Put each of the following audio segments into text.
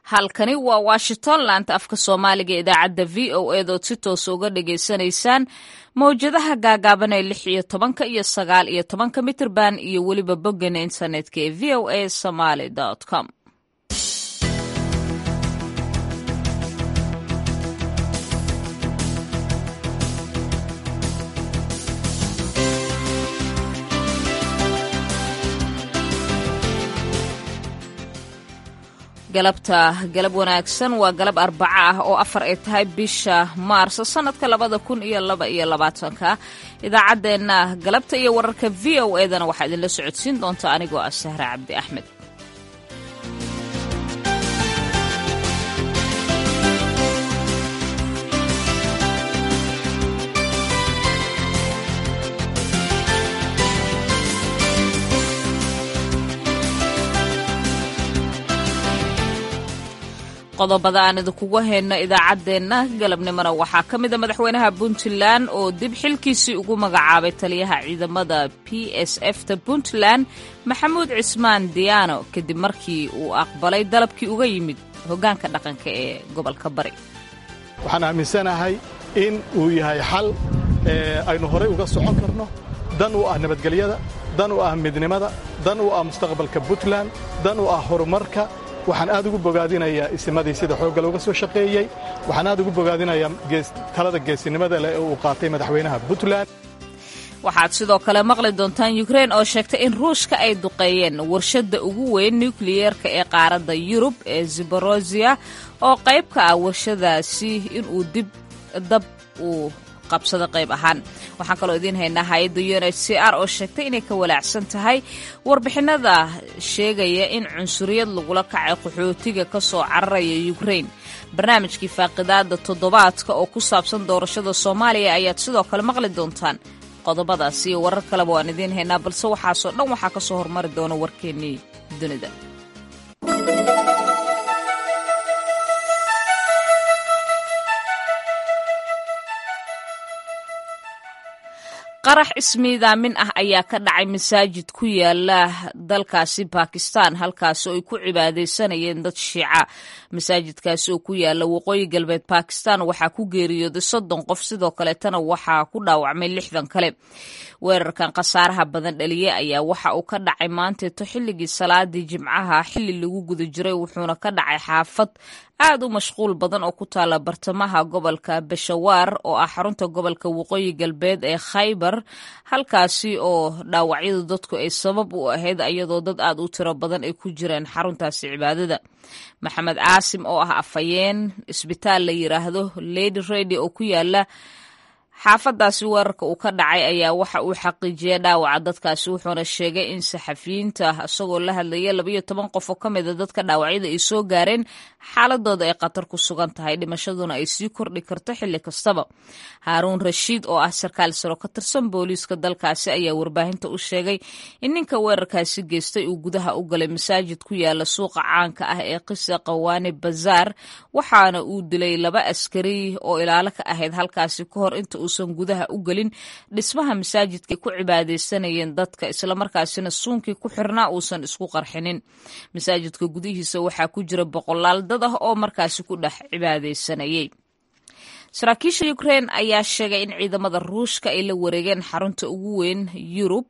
halkani waa washington laanta afka soomaaliga idaacadda v o edood si toosa uga dhagaysanaysaan mawjadaha gaagaaban ee lix iyo tobanka iyo sagaal iyo tobanka mitirban iyo weliba boggeena internetka ee v o a somaly com galabta galab wanaagsan waa galab arbaco ah oo afar ay tahay bisha maarso sanadka labada kun iyo laba iyo labaatanka idaacaddeenna galabta iyo wararka v o edana waxaa idinla socodsiin doonta anigoo ah sahre cabdi axmed qodobada aan idinkugu hayno idaacaddeenna galabnimona waxaa ka mida madaxweynaha puntland oo dib xilkiisii ugu magacaabay taliyaha ciidamada p s f ta puntland maxamuud cismaan diyaano kadib markii uu aqbalay dalabkii uga yimid hoggaanka dhaqanka ee gobolka bari waxaan aaminsanahay in uu yahay xal aynu horay uga socon karno dan u ah nabadgelyada dan u ah midnimada dan u ah mustaqbalka puntland dan u ah horumarka waxaan aad ugu bogaadinayaa isimadii sida xoogga looga soo shaqeeyey waxaan aad ugu bogaadinayaa talada geesinimada leh ee uu qaatay madaxweynaha puntland waxaad sidoo kale maqli doontaan yukrein oo sheegtay in ruushka ay duqeeyeen warshadda ugu weyn nukliyeerka ee qaaradda yurub ee ziborosiya oo qayb ka ah warshadaasi inuu dib dab uu qabsado qayb ahaan waxaan kaloo idiin haynaa hay-adda u n h c r oo sheegtay inay ka walaacsan tahay warbixinada sheegaya in cunsuriyad lagula kacay qaxootiga ka soo cararaya yukrein barnaamijkii faaqidaada toddobaadka oo ku saabsan doorashada soomaaliya ayaad sidoo kale maqli doontaan qodobadaas iyo warar kaleba waan idiin haynaa balse waxaasoo dhan waxaa ka soo hormari doona warkeennii dunida qarax ismiidaamin ah ayaa ka dhacay masaajid ku yaala dalkaasi bakistan halkaasi oo ay ku cibaadaysanayeen dad shiica masaajidkaasi oo ku yaala waqooyi galbeed bakistan waxaa ku geeriyooday soddon qof sidoo kaleetana waxaa ku dhaawacmay lixdan kale weerarkan khasaaraha badan dhaliye ayaa waxa uu ka dhacay maanteeto xilligii salaadii jimcaha xilli lagu guda jiray wuxuuna ka dhacay xaafad aad u mashquul badan oo ku taala bartamaha gobolka bashawaar oo ah xarunta gobolka waqooyi galbeed ee khaybar halkaasi oo dhaawacyadu dadku ay sabab u ahayd iyadoo dad aad u tiro badan ay ku jireen xaruntaasi cibaadada maxamed caasim oo ah afhayeen isbitaal la yiraahdo lady redy oo ku yaala xaafadaasi weerarka uu ka dhacay ayaa waxa uu xaqiijiyay dhaawaca dadkaasi wuxuuna sheegay in saxafiyiinta isagoo la hadlaya labayo toban qof oo ka mida dadka dhaawacyada ay soo gaareen xaaladooda ay khatar ku sugan tahay dhimashaduna ay sii kordhi karto xilli kastaba haaruun rashiid oo ah sarkaal saro ka tirsan booliiska dalkaasi ayaa warbaahinta u sheegay in ninka weerarkaasi geystay uu gudaha u galay masaajid ku yaala suuqa caanka ah ee qisa qawaani bazaar waxaana uu dilay laba askari oo ilaalo ka ahayd halkaasi ka hor inta uusan gudaha u gelin dhismaha masaajidka ku cibaadaysanayeen dadka islamarkaasina suunkii ku xirnaa uusan isku qarxinin masaajidka gudihiisa waxaa ku jira boqolaal dad ah oo markaasi ku dhex cibaadaysanayay saraakiisha ukrein ayaa sheegay in ciidamada ruushka ay la wareegeen xarunta ugu weyn yurub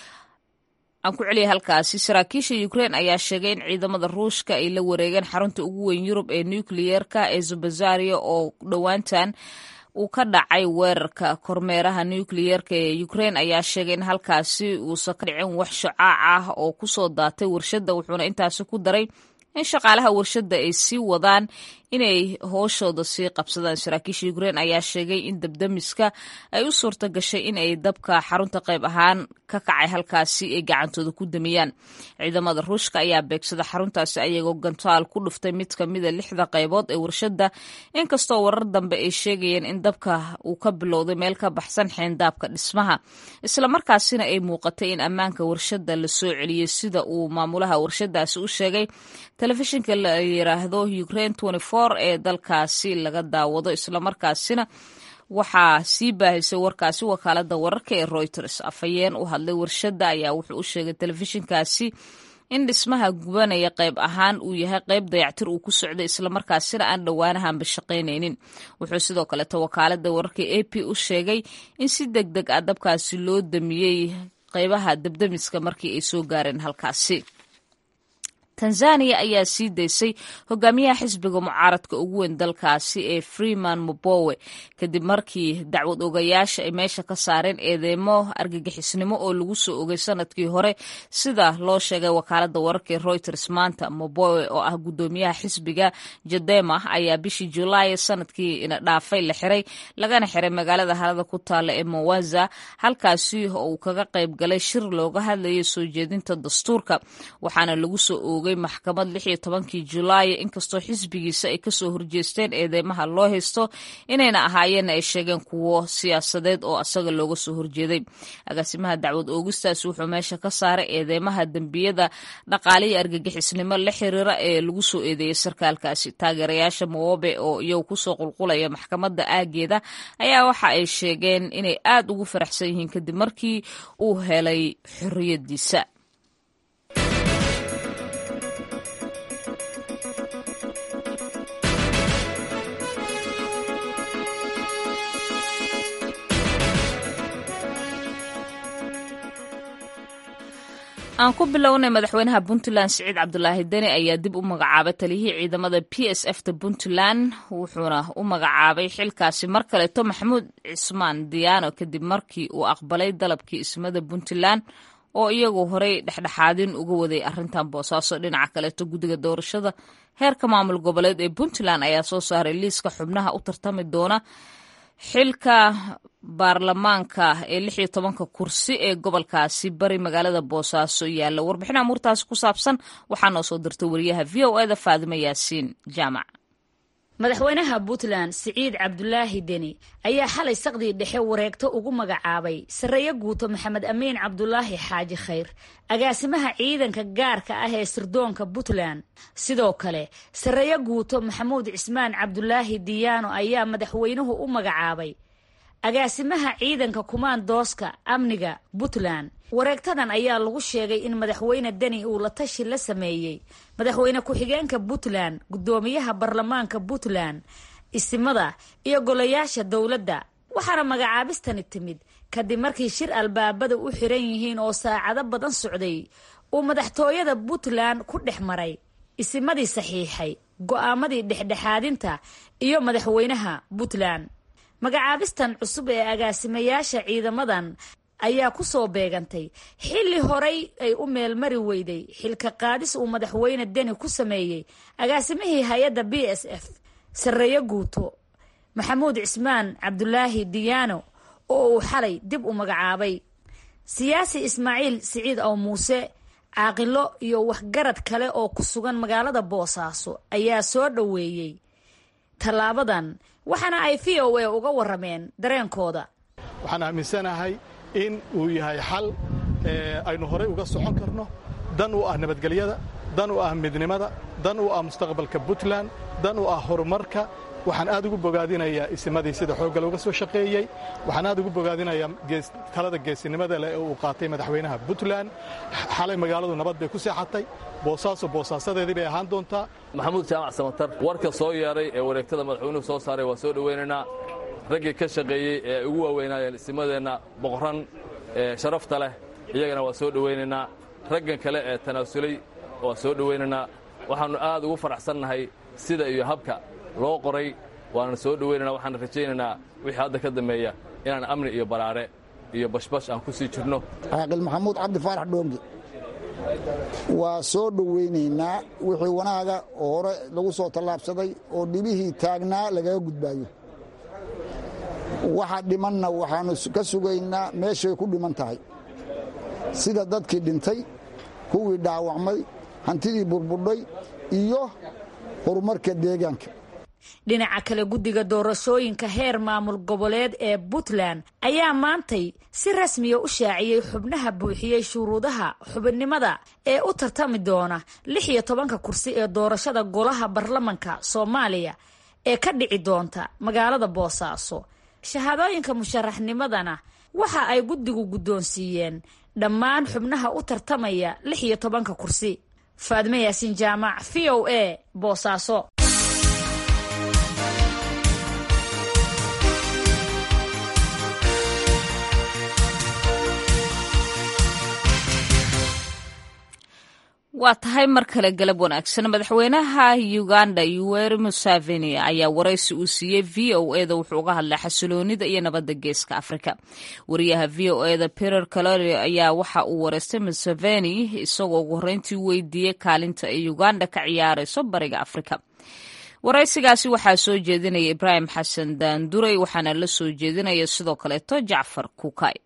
aan ku celiyay halkaasi saraakiisha ukrein ayaa sheegay in ciidamada ruushka ay la wareegeen xarunta ugu weyn yurub ee nukliyeerka ee zubazaria oo dhowaantan uu ka dhacay weerarka kormeeraha nukliyeerka ee ukrein ayaa sheegay in halkaasi uusan ka dhicin wax shacaac ah oo kusoo daatay warshadda wuxuuna intaasi ku daray in shaqaalaha warshadda ay sii wadaan inay hooshooda sii qabsadaan saraakiisha ukrein ayaa sheegay in dabdamiska ay u suurta gashay in ay dabka xarunta qayb ahaan ka kacay halkaasi ay gacantooda ku damiyaan ciidamada ruushka ayaa beegsada xaruntaasi ayagoo gantaal ku dhuftay mid ka mida lixda qaybood ee warshadda inkastoo warar dambe ay sheegayeen in dabka uu ka bilowday meel ka baxsan xeendaabka dhismaha islamarkaasina ay muuqatay in ammaanka warshadda la soo celiyey sida uu maamulaha warshadaasi u sheegay telefishinka la yiraahdo ukraine ee dalkaasi laga daawado islamarkaasina waxaa sii baahisay warkaasi wakaalada wararka ee reuters afhayeen u hadlay warshadda ayaa wuxuu u sheegay telefishinkaasi in dhismaha gubanaya qayb ahaan uu yahay qayb dayactir uu ku socday islamarkaasina aan dhowaanahanba shaqaynaynin wuxuu sidoo kaleeto wakaalada wararka a p u sheegay in si deg deg ah dabkaasi loo damiyey qaybaha dabdamiska markii ay soo gaareen halkaasi tanzaniya ayaa sii daysay hogaamiyaha xisbiga mucaaradka ugu weyn dalkaasi ee freeman mobowe kadib markii dacwad ogayaasha ay meesha ka saareen eedeymo argagixisnimo oo lagu soo ogay sanadkii hore sida loo sheegay wakaalada wararka ee reuters maanta mobowe oo ah gudoomiyaha xisbiga jadema ayaa bishii julaay sanadkii ina dhaafay la xiray lagana xiray magaalada harada ku taala ee mowaza halkaasi oo uu kaga qayb galay shir looga hadlayay soo jeedinta dastuurka waxaana lagu soo oogay maxkamad lix iyo tobankii julaay inkastoo xisbigiisa ay kasoo horjeesteen eedeymaha loo haysto inayna ahaayeen ay sheegeen kuwo siyaasadeed oo asaga looga soo horjeeday agaasimaha dacwad oogistaas wuxuu meesha ka saaray eedeymaha dembiyada dhaqaaliya argagixisnimo la xiriira ee lagu soo eedeeyey sarkaalkaasi taageerayaasha mowobe oo iyagu kusoo qulqulaya maxkamadda aageeda ayaa waxa ay sheegeen inay aad ugu faraxsan yihiin kadib markii uu helay xorriyadiisa aan ku bilownay madaxweynaha puntland siciid cabdulaahi deni ayaa dib u magacaabay taliyihii ciidamada p s f ta puntland wuxuuna u magacaabay xilkaasi mar kaleeto maxamuud cismaan diyaano kadib markii uu aqbalay dalabkii ismada puntland oo iyagu horey dhexdhexaadin uga waday arrintan boosaaso dhinaca kaleeto guddiga doorashada heerka maamul goboleed ee puntland ayaa soo saaray liiska xubnaha u tartami doona xilka baarlamaanka ee lix iyo tobanka kursi ee gobolkaasi bari magaalada boosaaso yaalla warbixin amuurtaasi ku saabsan waxaa noo soo dirtay wariyaha v o eda faadime yaasiin jaamac madaxweynaha puntland siciid cabdulaahi deni ayaa xalay saqdii dhexe wareegto ugu magacaabay sarreeye guuto maxamed amiin cabdulaahi xaaji khayr agaasimaha ciidanka gaarka ah ee sirdoonka puntland sidoo kale sarreeye guuto maxamuud cismaan cabdulaahi diyaano ayaa madaxweynuhu u magacaabay agaasimaha ciidanka kumaandooska amniga puntland wareegtadan ayaa lagu sheegay in madaxweyne deni uu la tashi la sameeyey madaxweyne ku-xigeenka puntland guddoomiyaha baarlamaanka puntland isimada iyo golayaasha dowladda waxaana magacaabistani timid kadib markii shir albaabada u xiran yihiin oo saacado badan socday uu madaxtooyada puntland ku dhex maray isimadii saxiixay go'aamadii dhexdhexaadinta iyo madaxweynaha puntland magacaabistan cusub ee agaasimayaasha ciidamadan ayaa ku soo beegantay xilli horay ay u meelmari weyday xilka qaadis uu madaxweyne deni ku sameeyey agaasimihii hay-adda b s f sarreeye guuto maxamuud cismaan cabdulaahi diyaano oo uu xalay dib u magacaabay siyaasi ismaaciil siciid ow muuse caaqilo iyo waxgarad kale oo ku sugan magaalada boosaaso ayaa soo dhoweeyey tallaabadan waxaana ay v o a uga warameen dareenkooda waxaan aaminsanahay in uu yahay xal aynu horay uga socon karno dan u ah nabadgelyada dan u ah midnimada dan u ah mustaqbalka puntland dan u ah horumarka waxaan aad ugu bogaadinayaa isimadii sida xoogga looga soo shaqeeyey waxaan aad ugu bogaadinayaa talada geesinimada leh ee uu qaatay madaxweynaha puntland xalay magaaladu nabad bay ku seexatay boosaaso boosaasadeedii bay ahaan doontaa maxamuud jaamac samatar warka soo yeedhay ee wareegtada madaxweynuhu soo saaray waa soo dhowaynaynaa raggii ka shaqeeyey ee ay ugu waaweynaayeen isimadeenna boqoran ee sharafta leh iyagana waa soo dhowaynaynaa raggan kale ee tanaasulay waa soo dhowaynaynaa waxaannu aad ugu faraxsannahay sida iyo habka loo qoray waana soo dhowaynana waxaan rajaynaynaa wixii hadda ka dambeeya inaan amni iyo baraare iyo bashbash aan ku sii jirno caaqil maxamuud cabdi faarax dhoongi waa soo dhowaynaynaa wixii wanaaga oo hore lagu soo tallaabsaday oo dhibihii taagnaa lagaga gudbaayo waxa dhimanna waxaannu ka sugaynaa meeshay ku dhiman tahay sida dadkii dhintay kuwii dhaawacmay hantidii burbudhay iyo horumarka deegaanka dhinaca kale guddiga doorashooyinka heer maamul goboleed ee puntland ayaa maantay si rasmiya u shaaciyey xubnaha buuxiyey shuruudaha xubinnimada ee u tartami doona lix iyo tobanka kursi ee doorashada golaha baarlamanka soomaaliya ee ka dhici doonta magaalada boosaaso shahaadooyinka musharaxnimadana waxa ay guddigu guddoonsiiyeen dhammaan xubnaha u tartamaya lix iyo tobanka kursi faadme yaasiin jaamac v o a boosaaso waa tahay mar kale galab wanaagsan madaxweynaha uganda yoweri museveni ayaa waraysi uu siiyey v o eda wuxuu uga hadlay xasiloonida iyo nabadda geeska afrika wariyaha v o eda peter calori ayaa waxa uu wareystay museveni isagoo ugu horreyntii weydiiyey kaalinta ay uganda ka ciyaarayso bariga afrika waraysigaasi waxaa soo jeedinaya ibraahim xasan daanduray waxaana la soo jeedinaya sidoo kaleeto jacfar kukay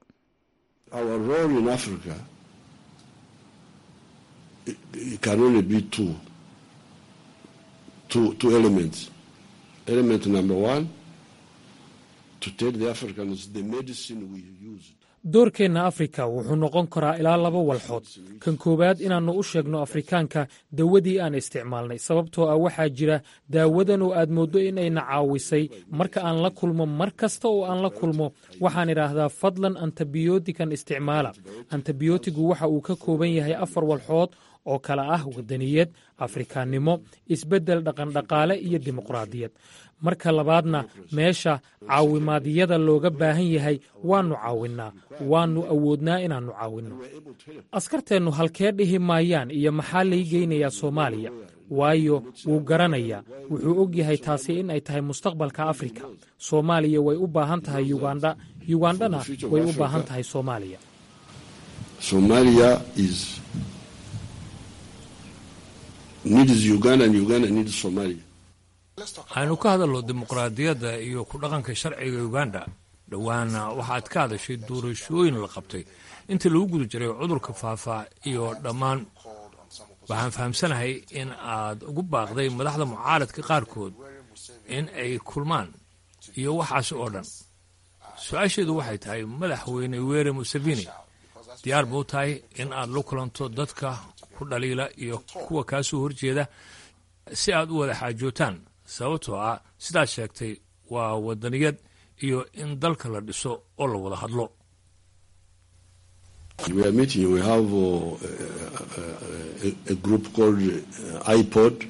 it can only be two, two, two elements. Element number one, to tell the Africans the medicine we use. doorkeenna afrika wuxuu noqon karaa ilaa laba walxood kan koowaad inaannu u sheegno afrikaanka dawadii aan isticmaalnay sababtoo ah waxaa jira daawadan oo aad mooddo inayna caawisay marka aan la kulmo mar kasta oo aan la kulmo waxaan idhaahdaa fadlan antibiyootikan isticmaala antibiyootigu waxa uu ka kooban yahay afar walxood oo kale ah wadaniyad afrikaannimo isbeddel dhaqandhaqaale iyo dimuqraadiyad marka labaadna meesha caawimaadyada looga baahan yahay waannu caawinnaa waannu awoodnaa inaannu caawinno askarteennu halkee dhihi maayaan iyo maxaa lay geynayaa soomaaliya waayo wuu garanayaa wuxuu og yahay taasi in ay tahay mustaqbalka afrika soomaaliya way u baahan tahay yugandha yugandhana way u baahan tahay soomaaliya Somalia is needs Uganda and Uganda needs Somalia. waxaynu ka hadalno dimuqraadiyadda iyo ku dhaqanka sharciga uganda dhowaana waxaad ka hadashay doorashooyin la qabtay intii lagu guda jiray cudurka faafa iyo dhammaan waxaan fahamsanahay in aad ugu baaqday madaxda mucaaradka qaarkood in ay kulmaan iyo waxaasi oo dhan su-aasheedu waxay tahay madaxweyne were museveni diyaar buu tahay in aad la kulanto dadka ku dhaliila iyo kuwa kaa soo horjeeda si aad u wada xaajootaan sababtoo ah sidaad sheegtay waa wadaniyad iyo in dalka la dhiso oo la wada hadlo We are meeting, we have uh, a, a group called uh, iPod,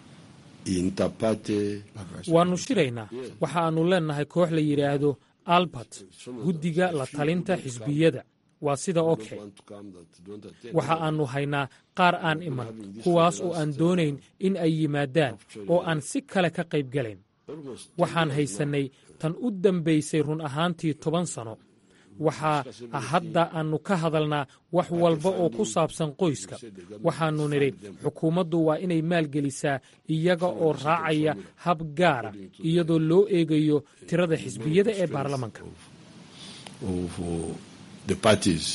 Interpate. waannu shiraynaa waxa aannu leennahay koox la yidhaahdo albert guddiga la talinta xisbiyada waa sida oke waxa aannu haynaa qaar aan iman kuwaas oo aan doonayn in ay yimaadaan oo aan si kale ka qayb galayn waxaan haysannay tan u dambaysay run ahaantii toban sano waxaa hadda aannu ka hadalnaa wax walba oo ku saabsan qoyska waxaannu nidhi xukuumaddu waa inay maalgelisaa iyaga oo raacaya hab gaara iyadoo loo eegayo tirada xisbiyada ee baarlamanka of uh, the parties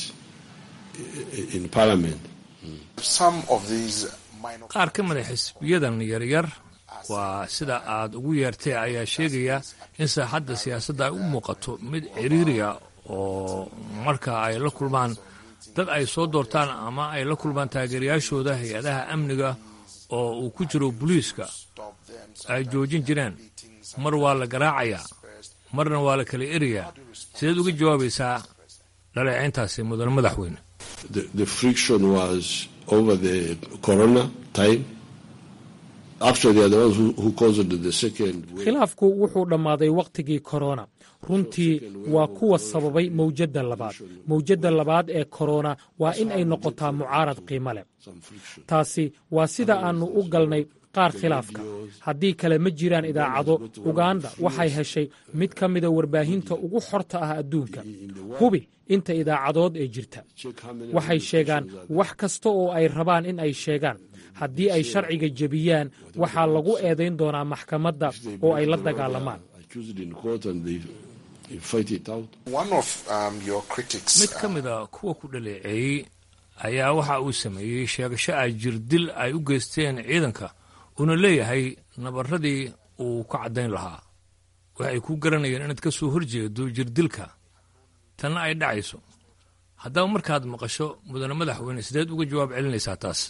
in parliament. Some of these minor qaar ka mida xisbiyadan yaryar waa sida aad ugu yeertay ayaa sheegaya in saaxadda siyaasadda ay u muuqato mid ciriiriya oo marka ay la kulmaan dad ay soo doortaan ama ay la kulmaan taageerayaashooda hay-adaha amniga oo uu ku jiro booliiska ay joojin jireen mar waa la garaacayaa marna waa la kala erayaa sideed uga jawaabaysaa dhaleecayntaasi mudane madaxweyne The, the friction was over the corona time. Actually, they are the ones who, who caused the second wave. khilaafku wuxuu dhammaaday wakhtigii korona runtii waa kuwa sababay mawjadda labaad mawjadda labaad ee korona waa in ay noqotaa mucaarad qiimo leh taasi waa sida aannu u galnay qaar khilaafka haddii kale ma jiraan idaacado uganda waxay heshay mid ka mida warbaahinta ugu xorta ah adduunka hubi inta idaacadood ee jirta waxay sheegaan wax kasta oo ay rabaan in ay sheegaan haddii ay sharciga jebiyaan waxaa lagu eedayn doonaa maxkamadda oo ay la dagaalamaan Accused in court and they, they fight it out. One of um, your critics. mid ka mida kuwa ku dhaleeceeyey ayaa waxa uu sameeyey sheegasho ay jirdil ay u geysteen ciidanka uuna leeyahay nabarradii uu ka caddayn lahaa waxay ku garanayeen inaad ka soo horjeedo jirdilka tanna ay dhacayso haddaba markaad maqasho mudane madaxweyne sideed uga jawaab celinaysaa taas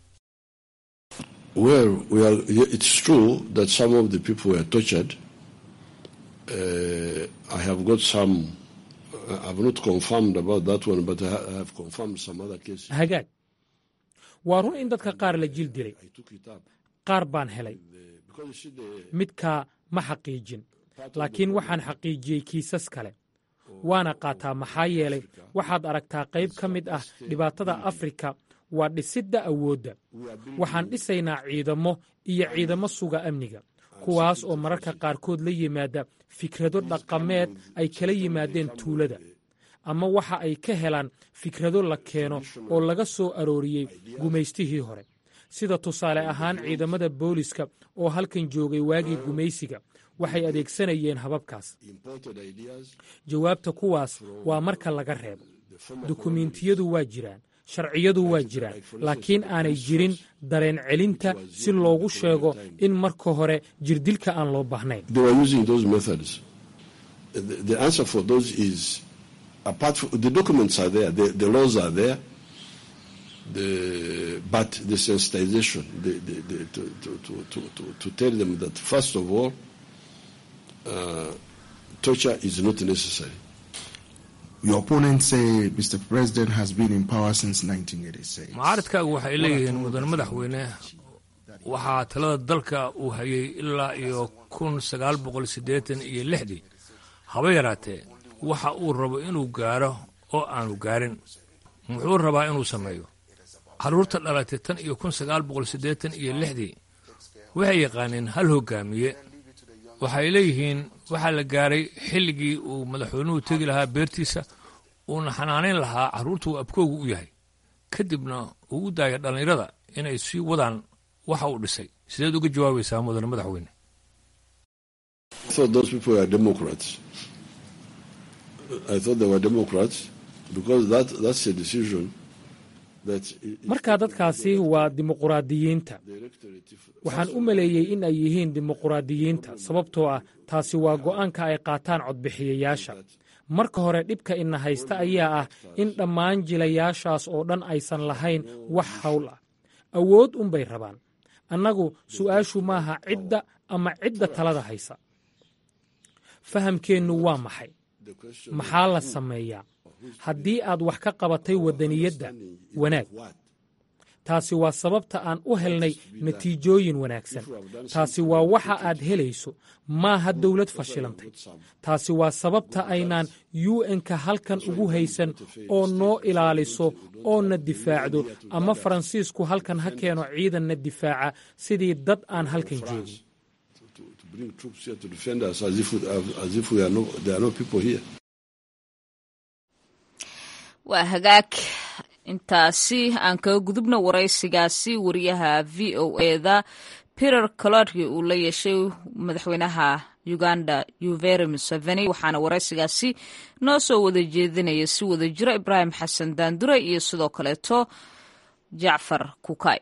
Well, we are, yeah, it's true that some of the people were tortured. Uh, I have got some uh, I've not confirmed about that one, but I ha- I have confirmed some other cases. hagaag waa run in dadka qaar la jil dilay I took it up qaar baan helay because you see the midkaa ma xaqiijin laakiin waxaan xaqiijiyey kiisas kale waana qaataa maxaa yeelay waxaad aragtaa qayb ka mid ah dhibaatada afrika waa dhisidda awoodda waxaan dhisaynaa ciidamo iyo ciidamo suga amniga kuwaas oo mararka qaarkood la yimaada fikrado dhaqameed ay kala yimaadeen tuulada ama waxa ay ka helaan fikrado la keeno oo laga soo arooriyey gumaystihii hore sida tusaale ahaan ciidamada booliska oo halkan joogay waagii gumaysiga waxay adeegsanayeen hababkaas imported ideas jawaabta kuwaas waa marka laga reebo dukumiintiyadu waa jiraan sharciyadu waa jiraan laakiin aanay jirin dareen celinta si loogu sheego in marka hore jirdilka aan loo baahnayn they were using those methods. The, the answer for those is apart from the documents are there, the, the laws are there, the, but the sensitization, the, the, the, to, to, to, to, to, to tell them that first of all, uh, torture is not necessary. Your opponents say Mr. President has been in power since 1986. mucaaradkaagu waxay leeyihiin mudan madaxweyne waxaa talada dalka uu hayay ilaa iyo kun sagaal boqol siddeetan iyo lixdii haba yaraatee waxa uu rabo inuu gaaro oo aanu gaarin muxuu rabaa inuu sameeyo carruurta dhalatay tan iyo kun sagaal boqol siddeetan iyo lixdii waxay yaqaaneen hal hoggaamiye waxay leeyihiin waxaa la gaaray xilligii uu madaxweynuhu tegi lahaa beertiisa uuna xanaanayn lahaa carruurta uu abkoogu u yahay kadibna uu u daaya dhallinyarada inay sii wadaan waxa uu dhisay sideed uga jawaabaysaa mudane madaxweyne I thought those people were Democrats. I thought they were Democrats because that, that's a decision that i- markaa dadkaasi waa dimuquraadiyiinta waxaan u maleeyey in ay yihiin dimuquraadiyiinta sababtoo ah taasi waa go'aanka ay qaataan codbixiyayaasha marka hore dhibka ina haysta ayaa ah in dhammaan jilayaashaas oo dhan aysan lahayn wax hawl ah awood unbay rabaan annagu su'aashu maaha cidda ama cidda talada haysa fahamkeennu waa maxay maxaa la sameeyaa haddii aad wax ka qabatay waddaniyadda wanaag taasi waa sababta aan u helnay natiijooyin wanaagsan taasi waa waxa aad helayso maaha dawlad fashilantay taasi waa sababta aynaan un-ka halkan ugu haysan oo noo ilaaliso oo na difaacdo ama faransiisku halkan ha keeno ciidanna difaaca sidii dad aan halkan joogin to bring troops here to defend us as if, as if we are no, there are no people here. waa hagaag intaasi aan kaga gudubno waraysigaasi wariyaha v o eda peter colodki uu la yeeshay madaxweynaha uganda yuveri museveni waxaana waraysigaasi noo soo wada jeedinaya si wada jiro ibraahim xasan daandure iyo sidoo kaleeto jacfar kukay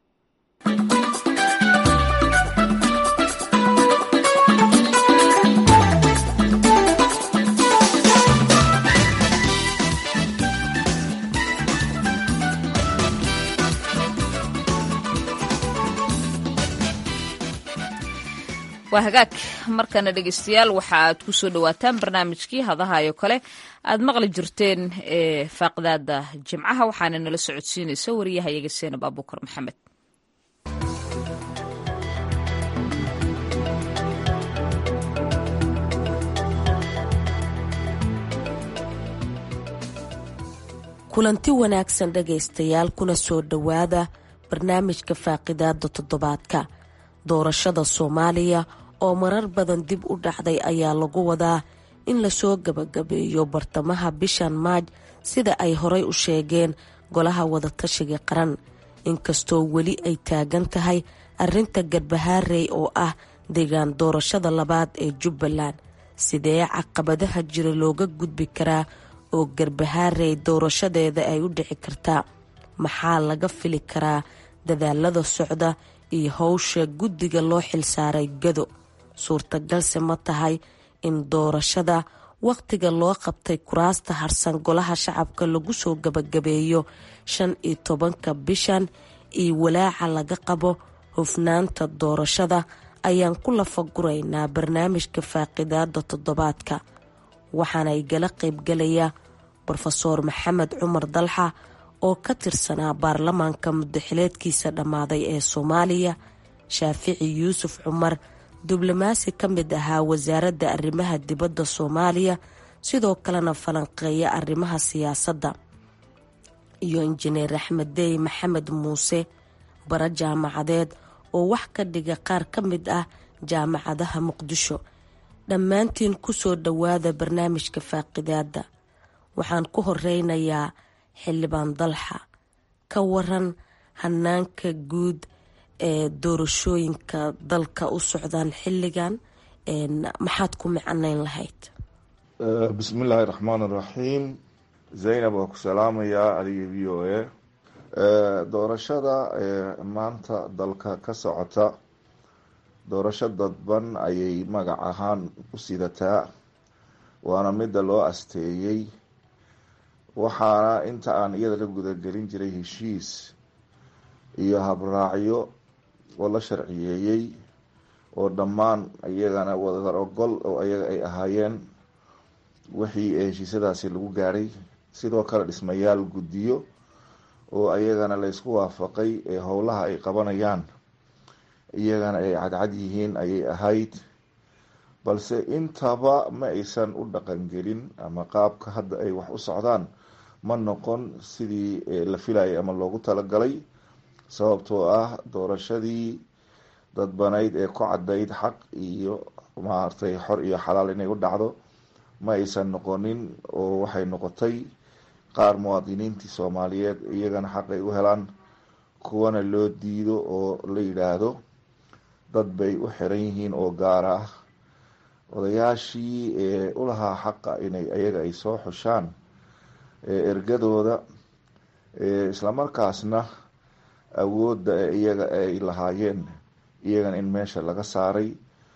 waa hagaag markana dhegeystayaal waxa aad ku soo dhowaataan barnaamijkii hadahayo kale aad maqli jirteen ee faaqdaada jimcaha waxaana nala socodsiinaysa wariyahayaga seenab abuukar maxamed kulanti wanaagsan dhegaystayaal kuna soo dhowaada barnaamijka faaqidaada toddobaadka doorashada soomaaliya oo marar badan dib u dhacday ayaa lagu wadaa in lasoo gabagabeeyo bartamaha bishan maaj sida ay horay u sheegeen golaha wadatashiga qaran inkastoo weli ay taagan tahay arrinta garbahaarey oo ah deegaan doorashada labaad ee jubbaland sidee caqabadaha jira looga gudbi karaa oo garbahaarey doorashadeeda ay u dhici kartaa maxaa laga fili karaa dadaalada socda iyo howsha guddiga loo xilsaaray gado suurtagalse ma tahay in doorashada wakhtiga loo qabtay kuraasta harsan golaha shacabka lagu soo gabagabeeyo shan iyo tobanka bishan iyo walaaca laga qabo hufnaanta doorashada ayaan ku lafaguraynaa barnaamijka faaqidaada toddobaadka waxaana igala qaybgalaya brofesoor maxamed cumar dalxa oo ka tirsanaa baarlamaanka muddaxileedkiisa dhammaaday ee soomaaliya shaafici yuusuf cumar diblomaasi ka mid ahaa wasaaradda arrimaha dibadda soomaaliya sidoo kalena falanqeeya arrimaha siyaasadda iyo injineer axmed dey maxamed muuse bara jaamacadeed oo wax ka dhiga qaar ka mid ah jaamacadaha muqdisho dhammaantiin kusoo dhowaada barnaamijka faaqidaada waxaan ku horeynayaa xildhibaan dalxa ka waran hanaanka guud ee doorashooyinka dalka u socdaan xilligan maxaad ku micanayn lahayd bismillaahi raxmaan iraxiim zaynab waa ku salaamayaa adiga v o a doorashada maanta dalka ka socota doorasho dadban ayay magac ahaan u sidataa waana midda loo asteeyey waxaana inta aan iyada la gudagelin jiray heshiis iyo habraacyo oo la sharciyeeyey oo dhammaan iyagana wadar ogol oo ayaga ay ahaayeen wixii heshiisyadaasi lagu gaadhay sidoo kale dhismayaal guddiyo oo ayagana laysku waafaqay ee howlaha ay qabanayaan iyagana ay cadcad yihiin ayay ahayd balse intaba ma aysan u dhaqangelin ama qaabka hadda ay wax u socdaan ma noqon sidii la filayay ama loogu talagalay sababtoo ah doorashadii dadbanayd ee ku cadayd xaq iyo maaragtay xor iyo xalaal inay u dhacdo ma aysan noqonin oo waxay noqotay qaar muwaadiniintii soomaaliyeed iyagana xaq ay u helaan kuwana loo diido oo la yidhaahdo dad bay u xiran yihiin oo gaara ah odayaashii ee ulahaa xaqa inay ayaga ay soo xushaan ergadooda islamarkaasna awoodda iyaga ay lahaayeen iyagana in meesha laga saaray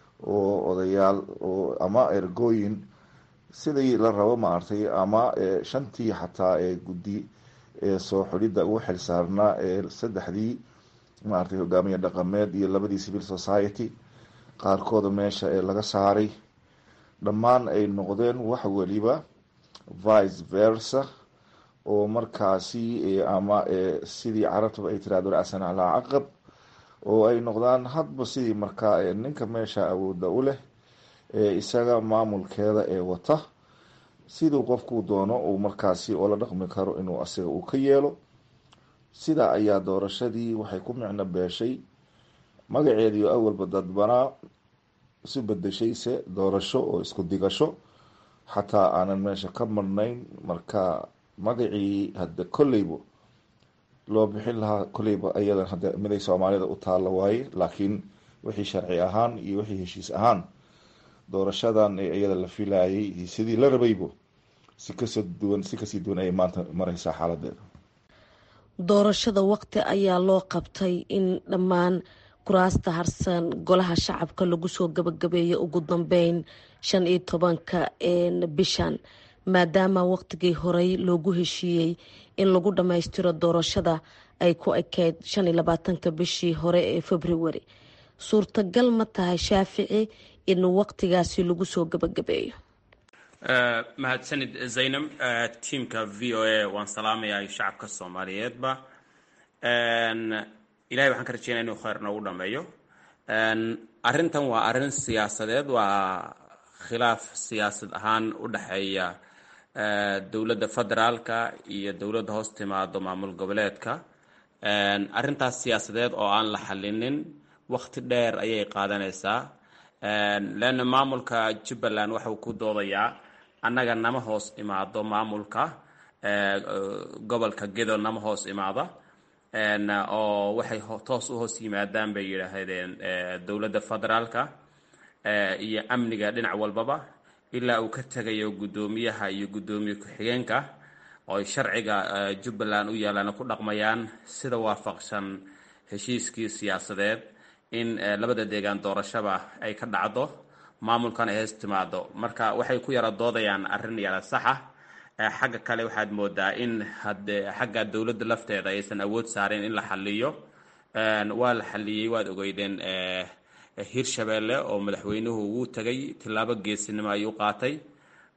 oo odayaal oo ama ergooyin sidii la rabo maaragtay ama shantii xataa ee guddi ee soo xulidda ugu xilsaarnaa ee saddexdii maaragtay hogaamiye dhaqameed iyo labadii civil society qaarkooda meesha ee laga saaray dhammaan ay noqdeen wax weliba vice versa oo markaasi ama sidii carabtaba ay tiraahdo asan calaa caqab oo ay noqdaan hadba sidii markaa ninka meesha awoodda u leh ee isaga maamulkeeda ee wata siduu qofkuu doono uu markaasi oo la dhaqmi karo inuu asiga uu ka yeelo sidaa ayaa doorashadii waxay ku micno beeshay magaceediio awalba dadbanaa isu bedeshayse doorasho oo isku digasho xataa aanan meesha ka marnayn marka magacii hadda kolleyba loo bixin lahaa kolleyba ayadan hadda miday soomaalida u taalla waaye laakiin wixii sharci ahaan iyo wixii heshiis ahaan doorashadan ee iyada la filayay sidii la rabaybo si kasoo duwan si kasii duwan ayay maanta mareysaa xaaladeeda doorashada waqti ayaa loo qabtay in dhammaan kuraasta harsan golaha shacabka lagu soo gabagabeeyo ugu dambeyn shan iyo tobanka bishan maadaama waqtigii horey loogu heshiiyey in lagu dhammaystiro doorashada ay ku ekeyd shan iyo labaatanka bishii hore ee februari suurtagal ma tahay shaafici in waqtigaasi lagu soo gabagabeeyo mahadsanid zaynab tiamka v o a waan salaamayaa shacabka soomaaliyeedba ilahay waxaan ka rajeynaya inuu kheyr noogu dhameeyo arrintan waa arrin siyaasadeed waa khilaaf siyaasad ahaan u dhexeeya dowladda federaalka iyo dowladda hoos timaado maamul goboleedka arrintaas siyaasadeed oo aan la xalinin waqti dheer ayay qaadanaysaa leanna maamulka jubbaland waxauu ku doodayaa annaga nama hoos imaado maamulka gobolka gedo nama hoos imaada oo waxay toos u hoos yimaadaan bay yidhaahdeen dowladda federaalka iyo amniga dhinac walbaba ilaa uu ka tegayo guddoomiyaha iyo guddoomiye ku-xigeenka oo ay sharciga jubbaland u yaalaan ku dhaqmayaan sida waafaqsan heshiiskii siyaasadeed in labada deegaan doorashaba ay ka dhacdo maamulkan ay hees timaado marka waxay ku yara doodayaan arrin yara saxa xagga kale waxaad moodaa in hade xagga dowladda lafteeda aysan awood saareen in la xaliyo waa la xaliyey waad ogeydeen hirshabeelle oo madaxweynuhu wuu tagay tillaabo geesinimo ayuu qaatay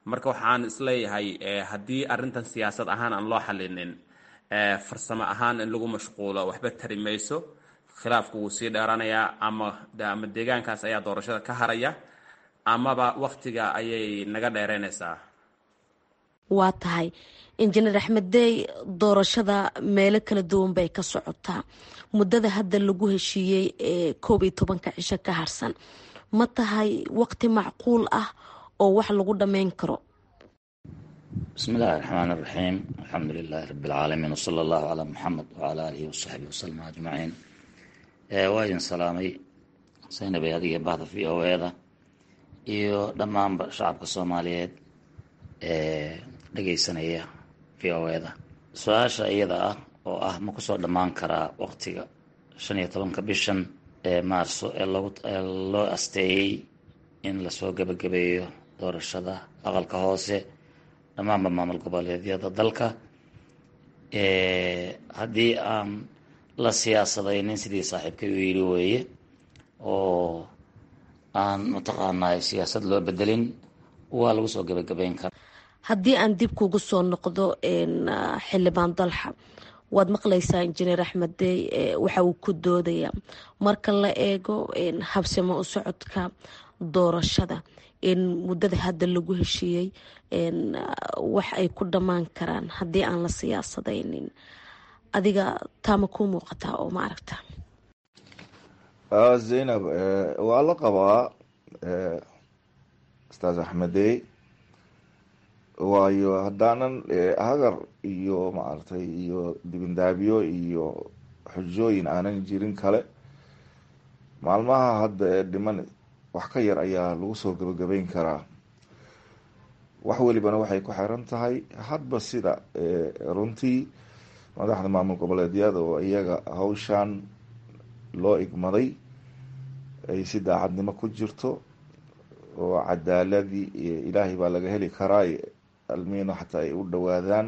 marka waxaan isleeyahay haddii arrintan siyaasad ahaan aan loo xalinin farsamo ahaan in lagu mashquulo waxba tari mayso khilaafku wuu sii dheeranayaa ama ama deegaankaas ayaa doorashada ka haraya amaba waktiga ayay naga dheereynaysaa waa tahay injineer axmed dey doorashada meelo kala duwan bay ka socotaa muddada hadda lagu heshiiyey ee koob iyo tobanka cisho ka harsan ma tahay waqti macquul ah oo wax lagu dhammayn karo bismi illaahi raxmaan iraxiim alxamdu lilaahi rabi alcaalamiin wsala allahu calaa muxamed wacala aalihi wasaxbihi wasalam ajmaciin waa idin salaamay saynabay adiga bahda v o e da iyo dhammaanba shacabka soomaaliyeed ee dhageysanaya v o e da su-aasha iyada ah oo ah ma kusoo dhammaan karaa waqtiga shan iyo tobanka bishan ee maarso ee loo asteeyey in lasoo gebagabeeyo doorashada aqalka hoose dhammaanba maamul goboleedyada dalka haddii aan la siyaasadaynin sidii saaxiibkay u yidhi weeye oo aan mataqaanaa siyaasad loo bedelin waa lagu soo gebagabeyn karaa haddii aan dib kugu soo noqdo xildhibaan dalxa waad maqlaysaa injineer axmed dey waxa uu ku doodaya marka la eego habsimo u socodka doorashada in muddada hadda lagu heshiiyey wax ay ku dhammaan karaan haddii aan la siyaasadaynin adiga taama kuu muuqataa oo ma aragta zaynab waa la qabaa ustaas axmedey waayo haddaanan hagar iyo maaragtay iyo dibindaabyo iyo xujooyin aanan jirin kale maalmaha hadda ee dhiman wax ka yar ayaa lagu soo gebagabeyn karaa wax welibana waxay ku xiran tahay hadba sida runtii madaxda maamul goboleedyada oo iyaga hawshan loo igmaday ay si daacadnimo ku jirto oo cadaaladii ilaahay baa laga heli karaa almiino xataa ay u dhowaadaan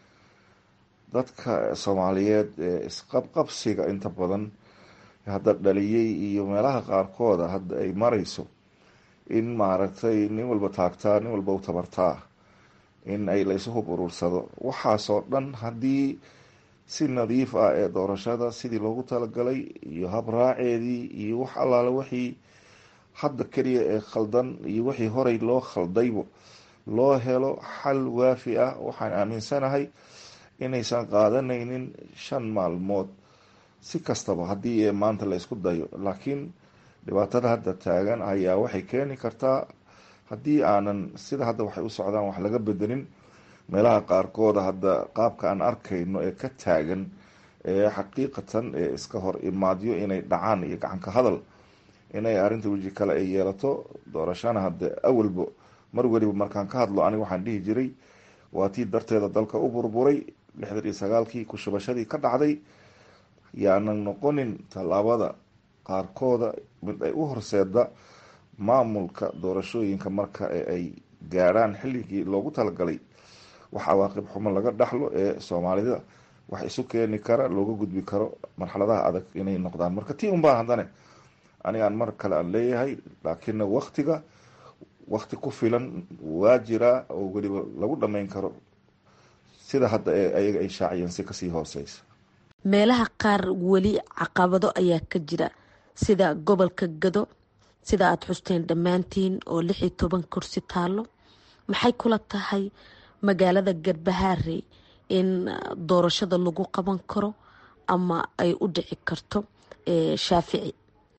dadka soomaaliyeed ee isqabqabsiga inta badan hadda dhaliyey iyo meelaha qaarkooda hadda ay marayso in maaragtay nin walba taagtaa nin walba u tabartaa in ay la isu hub urursado waxaasoo dhan haddii si nadiif ah ee doorashada sidii loogu talagalay iyo habraaceedii iyo wax allaale wixii hadda keliya ee khaldan iyo wixii horey loo khaldaybo loo helo xal waafi ah waxaan aaminsanahay inaysan qaadanaynin shan maalmood si kastaba haddii maanta la isku dayo laakiin dhibaatada hadda taagan ayaa waxay keeni kartaa haddii aanan sida hadda waxay u socdaan wax laga bedelin meelaha qaarkooda hadda qaabka aan arkayno ee ka taagan ee xaqiiqatan ee iska hor imaadyo inay dhacaan iyo gacanka hadal inay arrinta weji kale ay yeelato doorashana hadda awalba mar weliba markaan ka hadlo aniga waxaan dhihi jiray waa tii darteeda dalka u burburay lixdan iyo sagaalkii kushubashadii ka dhacday yaanan noqonin tallaabada qaarkooda mid ay u horseeda maamulka doorashooyinka marka ay gaadhaan xilligii loogu talagalay wax cawaaqib xumo laga dhaxlo ee soomaalida wax isu keeni kara looga gudbi karo marxaladaha adag inay noqdaan marka tii unbaa haddane anigaan mar kale aan leeyahay laakiinna waktiga wakti ku filan waa jiraa oo weliba lagu dhammayn karo sida hadda ee ayaga ay shaaciyeen si kasii hooseysa meelaha qaar weli caqabado ayaa ka jira sida gobolka gado sida aada xusteen dhammaantiin oo lix iyo toban kursi taalo maxay kula tahay magaalada garbahaarey in doorashada lagu qaban karo ama ay u dhici karto shaafici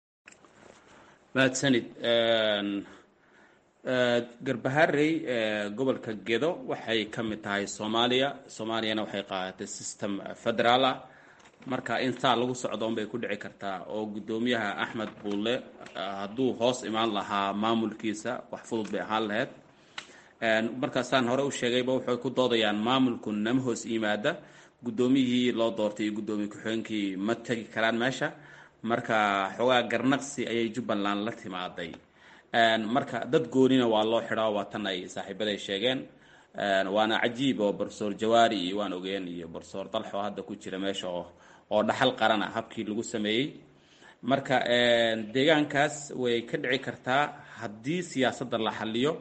mahadsanid garbaharey gobolka gedo waxay ka mid tahay soomaaliya soomaaliyana waxay qaadatay system federaal ah marka in saa lagu socdo unbay ku dhici kartaa oo guddoomiyaha axmed buulle hadduu hoos imaan lahaa maamulkiisa wax fudud bay ahaan lahayd markaasaan hore u sheegayba waxay ku doodayaan maamulku nama hoos yimaada guddoomiyihii loo doortay iyo guddoomiye ku-xigeenkii ma tegi karaan meesha marka xoogaa garnaqsi ayay jubbaland la timaaday marka dad goonina waa loo xidhaa waa tan ay saaxiibaday sheegeen waana cajiib oo barsoor jawaari iyo waan ogeen iyo barsoor dalxo hadda ku jira meesha oo oo dhaxal qarana habkii lagu sameeyey marka deegaankaas way ka dhici kartaa haddii siyaasadda la xaliyo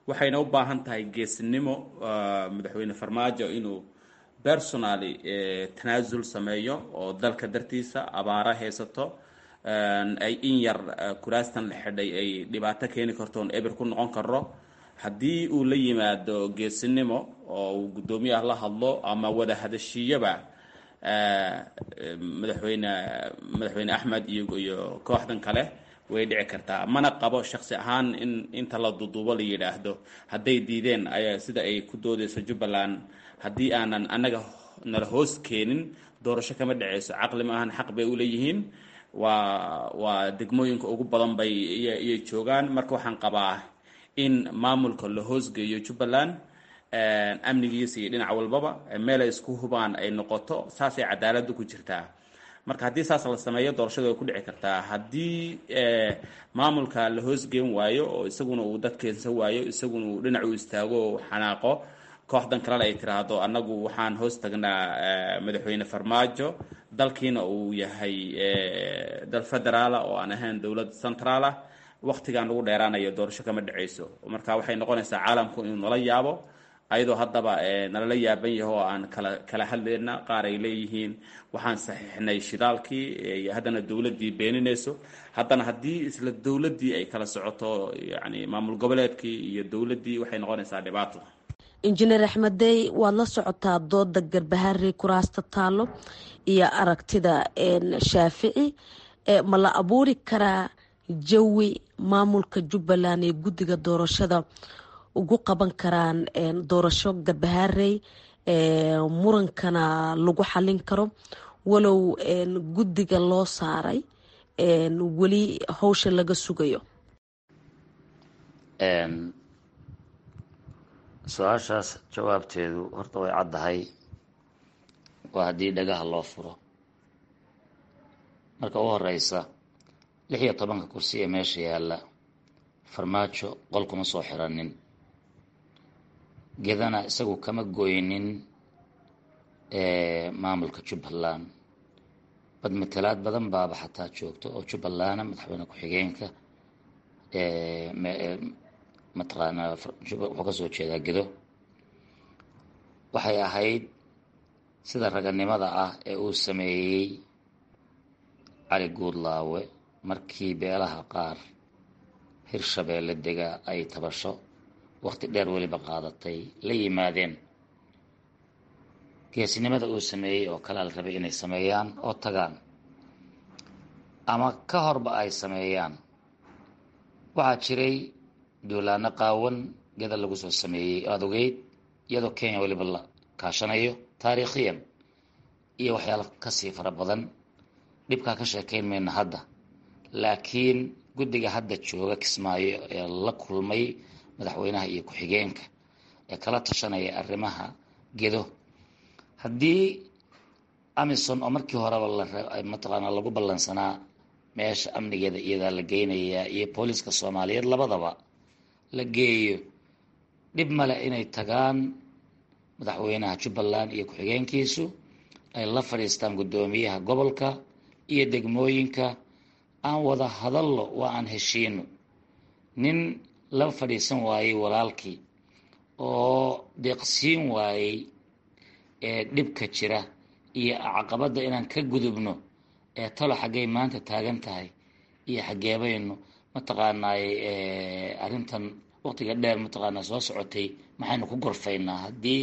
waxayna u baahan tahay geesinimo madaxweyne farmaajo inuu personally tanaasul sameeyo oo dalka dartiisa abaara haysato ay in yar kuraastan la xidhay ay dhibaato keeni karto oon eber ku noqon karo haddii uu la yimaado geesinimo oo uu guddoomiyaha la hadlo ama wada hadashiiyaba madaxweyne madaxweyne axmed iyo iyo kooxdan kale way dhici kartaa mana qabo shaksi ahaan in inta la duduubo la yidhaahdo hadday diideen ayaa sida ay ku doodeyso jubbaland haddii aanan annaga nala hoos keenin doorasho kama dhaceyso caqli maahan xaq bay uleeyihiin waa waa degmooyinka ugu badan bay iyay joogaan marka waxaan qabaa in maamulka la hoosgeeyo jubbaland amnigiisa iyo dhinac walbaba meel ay isku hubaan ay noqoto saasay cadaaladda ku jirtaa marka haddii saas la sameeyo doorashada way ku dhici kartaa haddii maamulka la hoosgeen waayo oo isaguna uu dad keensan waayo isaguna uu dhinac u istaago oo xanaaqo kooxdan kalena ay tiraahdo annagu waxaan hoos tagnaa madaxweyne farmaajo dalkiina uu yahay dal federaala oo aan ahayn dowlad centraala waqtigaan lagu dheeraanayo doorasho kama dhaceyso marka waxay noqonaysaa caalamku inuu nala yaabo ayadoo haddaba nalala yaaban yaho oo aan kala kala hadlayna qaar ay leeyihiin waxaan saxiixnay shidaalkii haddana dowladdii beeninayso haddana haddii isla dowladdii ay kala socoto yani maamul goboleedkii iyo dowladdii waxay noqonaysaa dhibaato injineer axmedey waad la socotaa dooda garbahari kuraasta taalo iyo aragtida shaafici ma la abuuri karaa jawi maamulka jubbaland iyo guddiga doorashada ugu qaban karaan doorasho garbaharey murankana lagu xalin karo walow guddiga loo saaray weli howsha laga sugayo su-aashaas jawaabteedu horta way caddahay waa haddii dhagaha loo furo marka u horeysa lix iyo tobanka kursi ee meesha yaalla farmaajo qol kuma soo xiranin gedana isagu kama goynin maamulka jubbaland bad matalaad badan baaba xataa joogto oo jubbalana madaxweyne ku-xigeenka mataqaanaa wuxuu kasoo jeedaa gedo waxay ahayd sida raganimada ah ee uu sameeyey cali guudlaawe markii beelaha qaar hirshabeelle dega ay tabasho waqti dheer weliba qaadatay la yimaadeen geesinimada uu sameeyey oo kale la rabay inay sameeyaan oo tagaan ama ka horba ay sameeyaan waxaa jiray duulaano qaawan geda lagu soo sameeyey aada ogeyd iyadoo kenya weliba la kaashanayo taariikhiyan iyo waxyaalo kasii fara badan dhibkaa ka sheekeyn mayna hadda laakiin guddiga hadda jooga kismaayo ee la kulmay madaxweynaha iyo ku-xigeenka ee kala tashanaya arrimaha gedo haddii amison oo markii horeba mataqaanaa lagu ballansanaa meesha amnigeeda iyadaa la geynayaa iyo booliiska soomaaliyeed labadaba la geeyo dhib male inay tagaan madaxweynaha jubbaland iyo ku-xigeenkiisu ay la fadhiistaan guddoomiyaha gobolka iyo degmooyinka aan wada hadallo waa aan heshiino nin la fadhiisan waayey walaalkii oo deeqsiin waayey ee dhibka jira iyo caqabadda inaan ka gudubno ee talo xaggay maanta taagan tahay iyo xaggeebaynu mataqaanaay arrintan waqtiga dheer mataqaanaa soo socotay maxaynu ku gorfaynaa haddii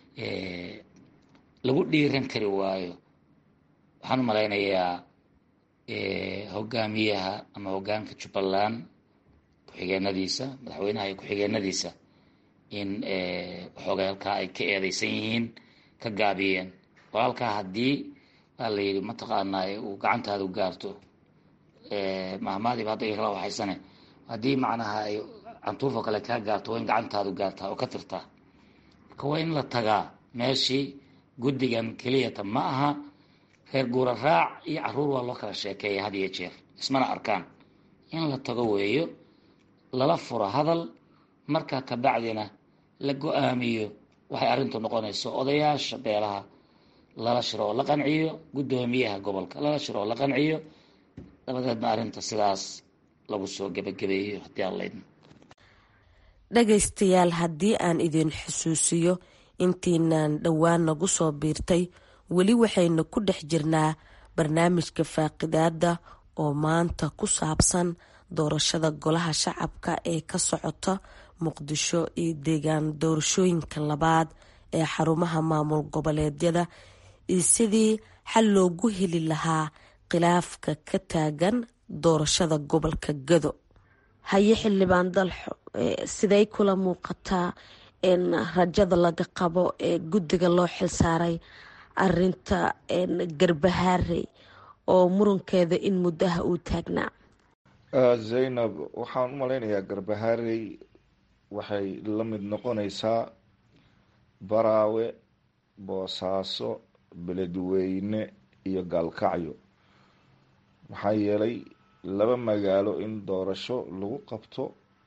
lagu dhiiran kari waayo waxaan u malaynayaa hogaamiyaha ama hogaanka jubbaland ku-xigeenadiisa madaxweynaha iyo ku-xigeenadiisa in waxoogay halkaa ay ka eedeysan yihiin ka gaabiyeen walaalkaa haddii baa la yidhi mataqaanaa uu gacantaadu gaarto mahmaadiiba hadda kala waxaysane haddii macnaha ay cantuufoo kale kaa gaarto waa in gacantaadu gaartaa oo ka tirtaa marka waa in la tagaa meeshii guddigan keliyata ma aha reer guura raac iyo caruur waa loo kala sheekeeya had iyo jeer ismana arkaan in la tago weeyo lala furo hadal markaa kabacdina la go-aamiyo waxay arrintu noqonayso odayaasha beelaha lala shiro oo la qanciyo guddoomiyaha gobolka lala shiro oo la qanciyo dabadeedna arrinta sidaas lagu soo gebagabeeyo haddii aan laydin dhagaystayaal haddii aan idin xusuusiyo intiinaan dhowaan nagu soo biirtay weli waxaynu ku dhex jirnaa barnaamijka faaqidaada oo maanta ku saabsan doorashada golaha shacabka ee ka socota muqdisho iyo deegaan doorashooyinka labaad ee xarumaha maamul goboleedyada iyo sidii xal loogu heli lahaa khilaafka ka taagan doorashada gobolka gado haye xildhibaan dalxo siday kula muuqataa in rajada laga qabo ee guddiga loo xilsaaray arinta garbahaarey oo murankeeda in muddaha uu taagnaa zaynab waxaan u malaynayaa garbahaarey waxay la mid noqonaysaa baraawe boosaaso beledweyne iyo gaalkacyo maxaa yeelay laba magaalo in doorasho lagu qabto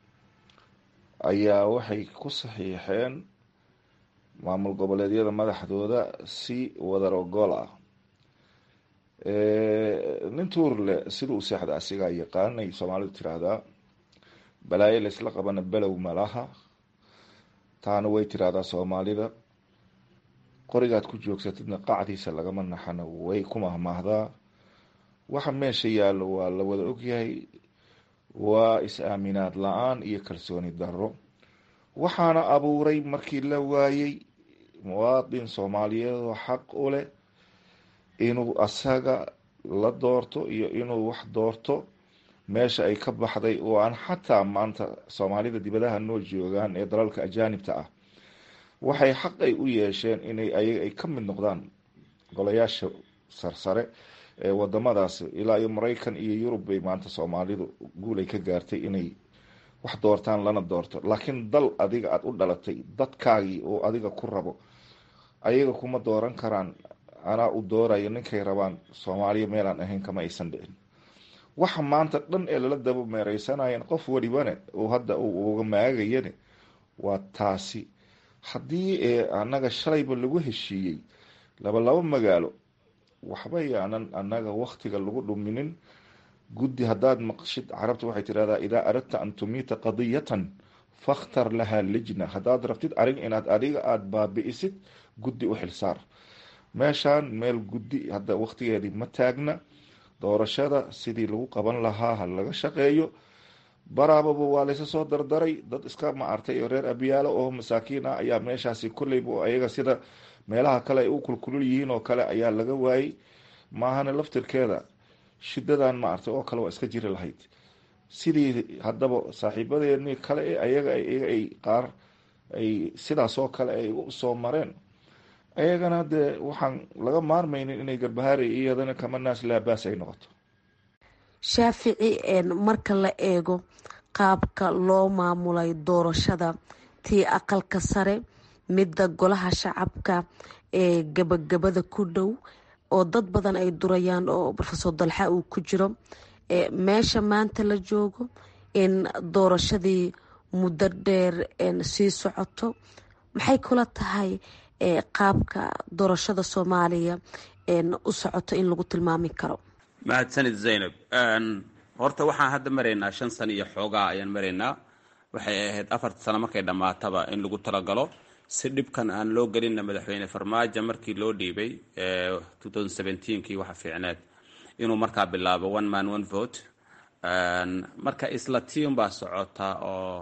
ayaa waxay ku saxiixeen maamul goboleedyada madaxdooda si wadar ogool ah nin tuurle sida u seexda asigaa yaqaanay soomaalidu tiraahdaa balaayo laysla qabana below malaha taana way tiraahdaa soomaalida qorigaad ku joogsatidna qacdiisa lagama naxana way ku mahmaahdaa waxa meesha yaallo waa la wada ogyahay waa is-aaminaad la-aan iyo kalsooni darro waxaana abuuray markii la waayey muwaadin soomaaliyeed oo xaq u leh inuu asaga la doorto iyo inuu wax doorto meesha ay ka baxday oo aan xataa maanta soomaalida dibadaha noo joogaan ee dalalka ajaanibta ah waxay xaq ay u yeesheen inay ayaga ay ka mid noqdaan golayaasha sarsare ee wadamadaas ilaa iyo maraykan iyo yurub bay maanta soomaalidu guulay ka gaartay inay wax doortaan lana doorto laakiin dal adiga aada u dhalatay dadkaagii oo adiga ku rabo ayaga kuma dooran karaan anaa u doorayo ninkay rabaan soomaaliya meelaan ahayn kama aysan dhicin waxa maanta dhan ee lala daba meereysanayeen qof walibane uu hadda uu uga maagayane waa taasi haddii ee annaga shalayba lagu heshiiyey laba laba magaalo waxba yaanan annaga waktiga lagu dhuminin guddi haddaad maqshid carabta waxay tidhahdaa idaa aradta an tumiita qadiyatan fakhtar lahaa lijna haddaad rabtid arin inaad adiga aada baabi'isid guddi u xilsaar meeshaan meel guddi hadda waktigeedii ma taagna doorashada sidii lagu qaban lahaa ha laga shaqeeyo baraababa waa laysa soo dardaray dad iska maartay oo reer abiyaalo oo masaakiin ah ayaa meeshaasi kolleyba ayaga sida meelaha kale ay u kulkulul yihiin oo kale ayaa laga waayey maahana laftirkeeda shidadan maartay oo kale waa iska jiri lahayd sidii haddaba saaxiibadeeni kale ee ayaga ay qaar ay sidaas oo kale ay u soo mareen ayagana dee waxaan laga maarmaynin inay garbahaari iyadana kama naas laabaas ay noqoto shaafici marka la eego qaabka loo maamulay doorashada tii aqalka sare midda golaha shacabka ee gabagabada ku dhow oo dad badan ay durayaan oo rofesor dalxa uu ku jiro meesha maanta la joogo in doorashadii muddo dheer sii socoto maxay kula tahay qaabka doorashada soomaaliya u socoto in lagu tilmaami karo mahadsanid zaynab horta waxaan hadda maraynaa shan sano iyo xoogaa ayaan maraynaa waxay ahayd afarta sano markay dhammaataba in lagu talagalo si dhibkan aan loo gelinna madaxweyne farmaajo markii loo dhiibay kii waxa fiicneed inuu markaa bilaabo one man one vote marka isla tiun baa socota oo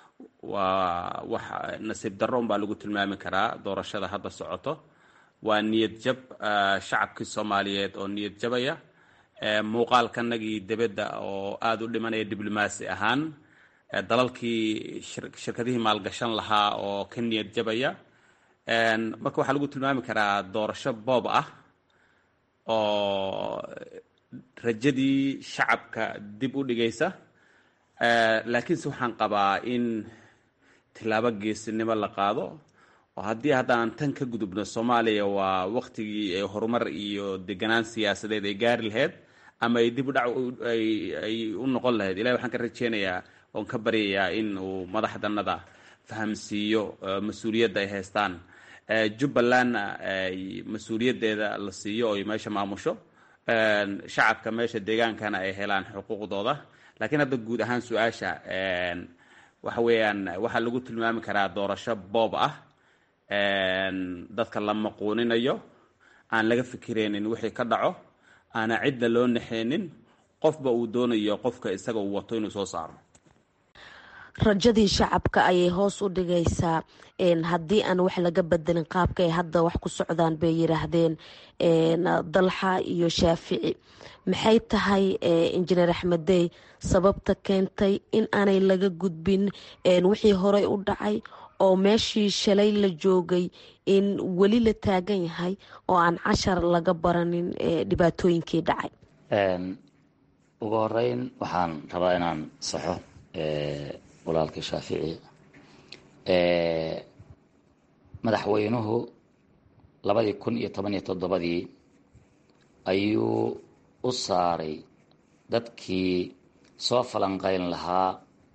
waa wax nasiib darro unbaa lagu tilmaami karaa doorashada hadda socoto waa niyad jab shacabkii soomaaliyeed oo niyad jabaya muuqaalkanagii debedda oo aada u dhimanaya diblomaasi ahaan dalalkii shirkadihii maalgashan lahaa oo ka niyad jabaya marka waxaa lagu tilmaami karaa doorasho boob ah oo rajadii shacabka dib u dhigaysa laakiinse waxaan qabaa in tilaabo geesinimo la qaado oo haddii haddaan tan ka gudubno soomaaliya waa waktigii horumar iyo deganaan siyaasadeed ay gaari lahayd ama ay dib u dhac ay u noqon lahayd ilahi waxaan ka rajeynayaa oon ka baryayaa in uu madaxdanada fahamsiiyo mas-uuliyadda ay haystaan jubbalandna ay mas-uuliyaddeeda la siiyo oy meesha maamusho shacabka meesha deegaankana ay helaan xuquuqdooda laakiin hadda guud ahaan su-aasha waxa weeyaan waxaa lagu tilmaami karaa doorasho boob ah dadka la maquuninayo aan laga fikiraynin wixii ka dhaco aana cidda loo naxeynin qofba uu doonayo qofka isaga uu wato inuu soo saaro rajadii shacabka ayay hoos u dhigaysaa haddii aan wax laga bedelin qaabka ay hadda wax ku socdaan bay yiraahdeen dalxa iyo shaafici maxay tahay injineer axmeddey sababta keentay in aanay laga gudbin wixii horey u dhacay oo meeshii shalay la joogay in weli la taagan yahay oo aan cashar laga baranin dhibaatooyinkii dhacay ugu horeyn waxaan rabaa inaan saxo walaalkii shaafici madaxweynuhu labadii kun iyo toban iyo toddobadii ayuu u saaray dadkii soo falanqeyn lahaa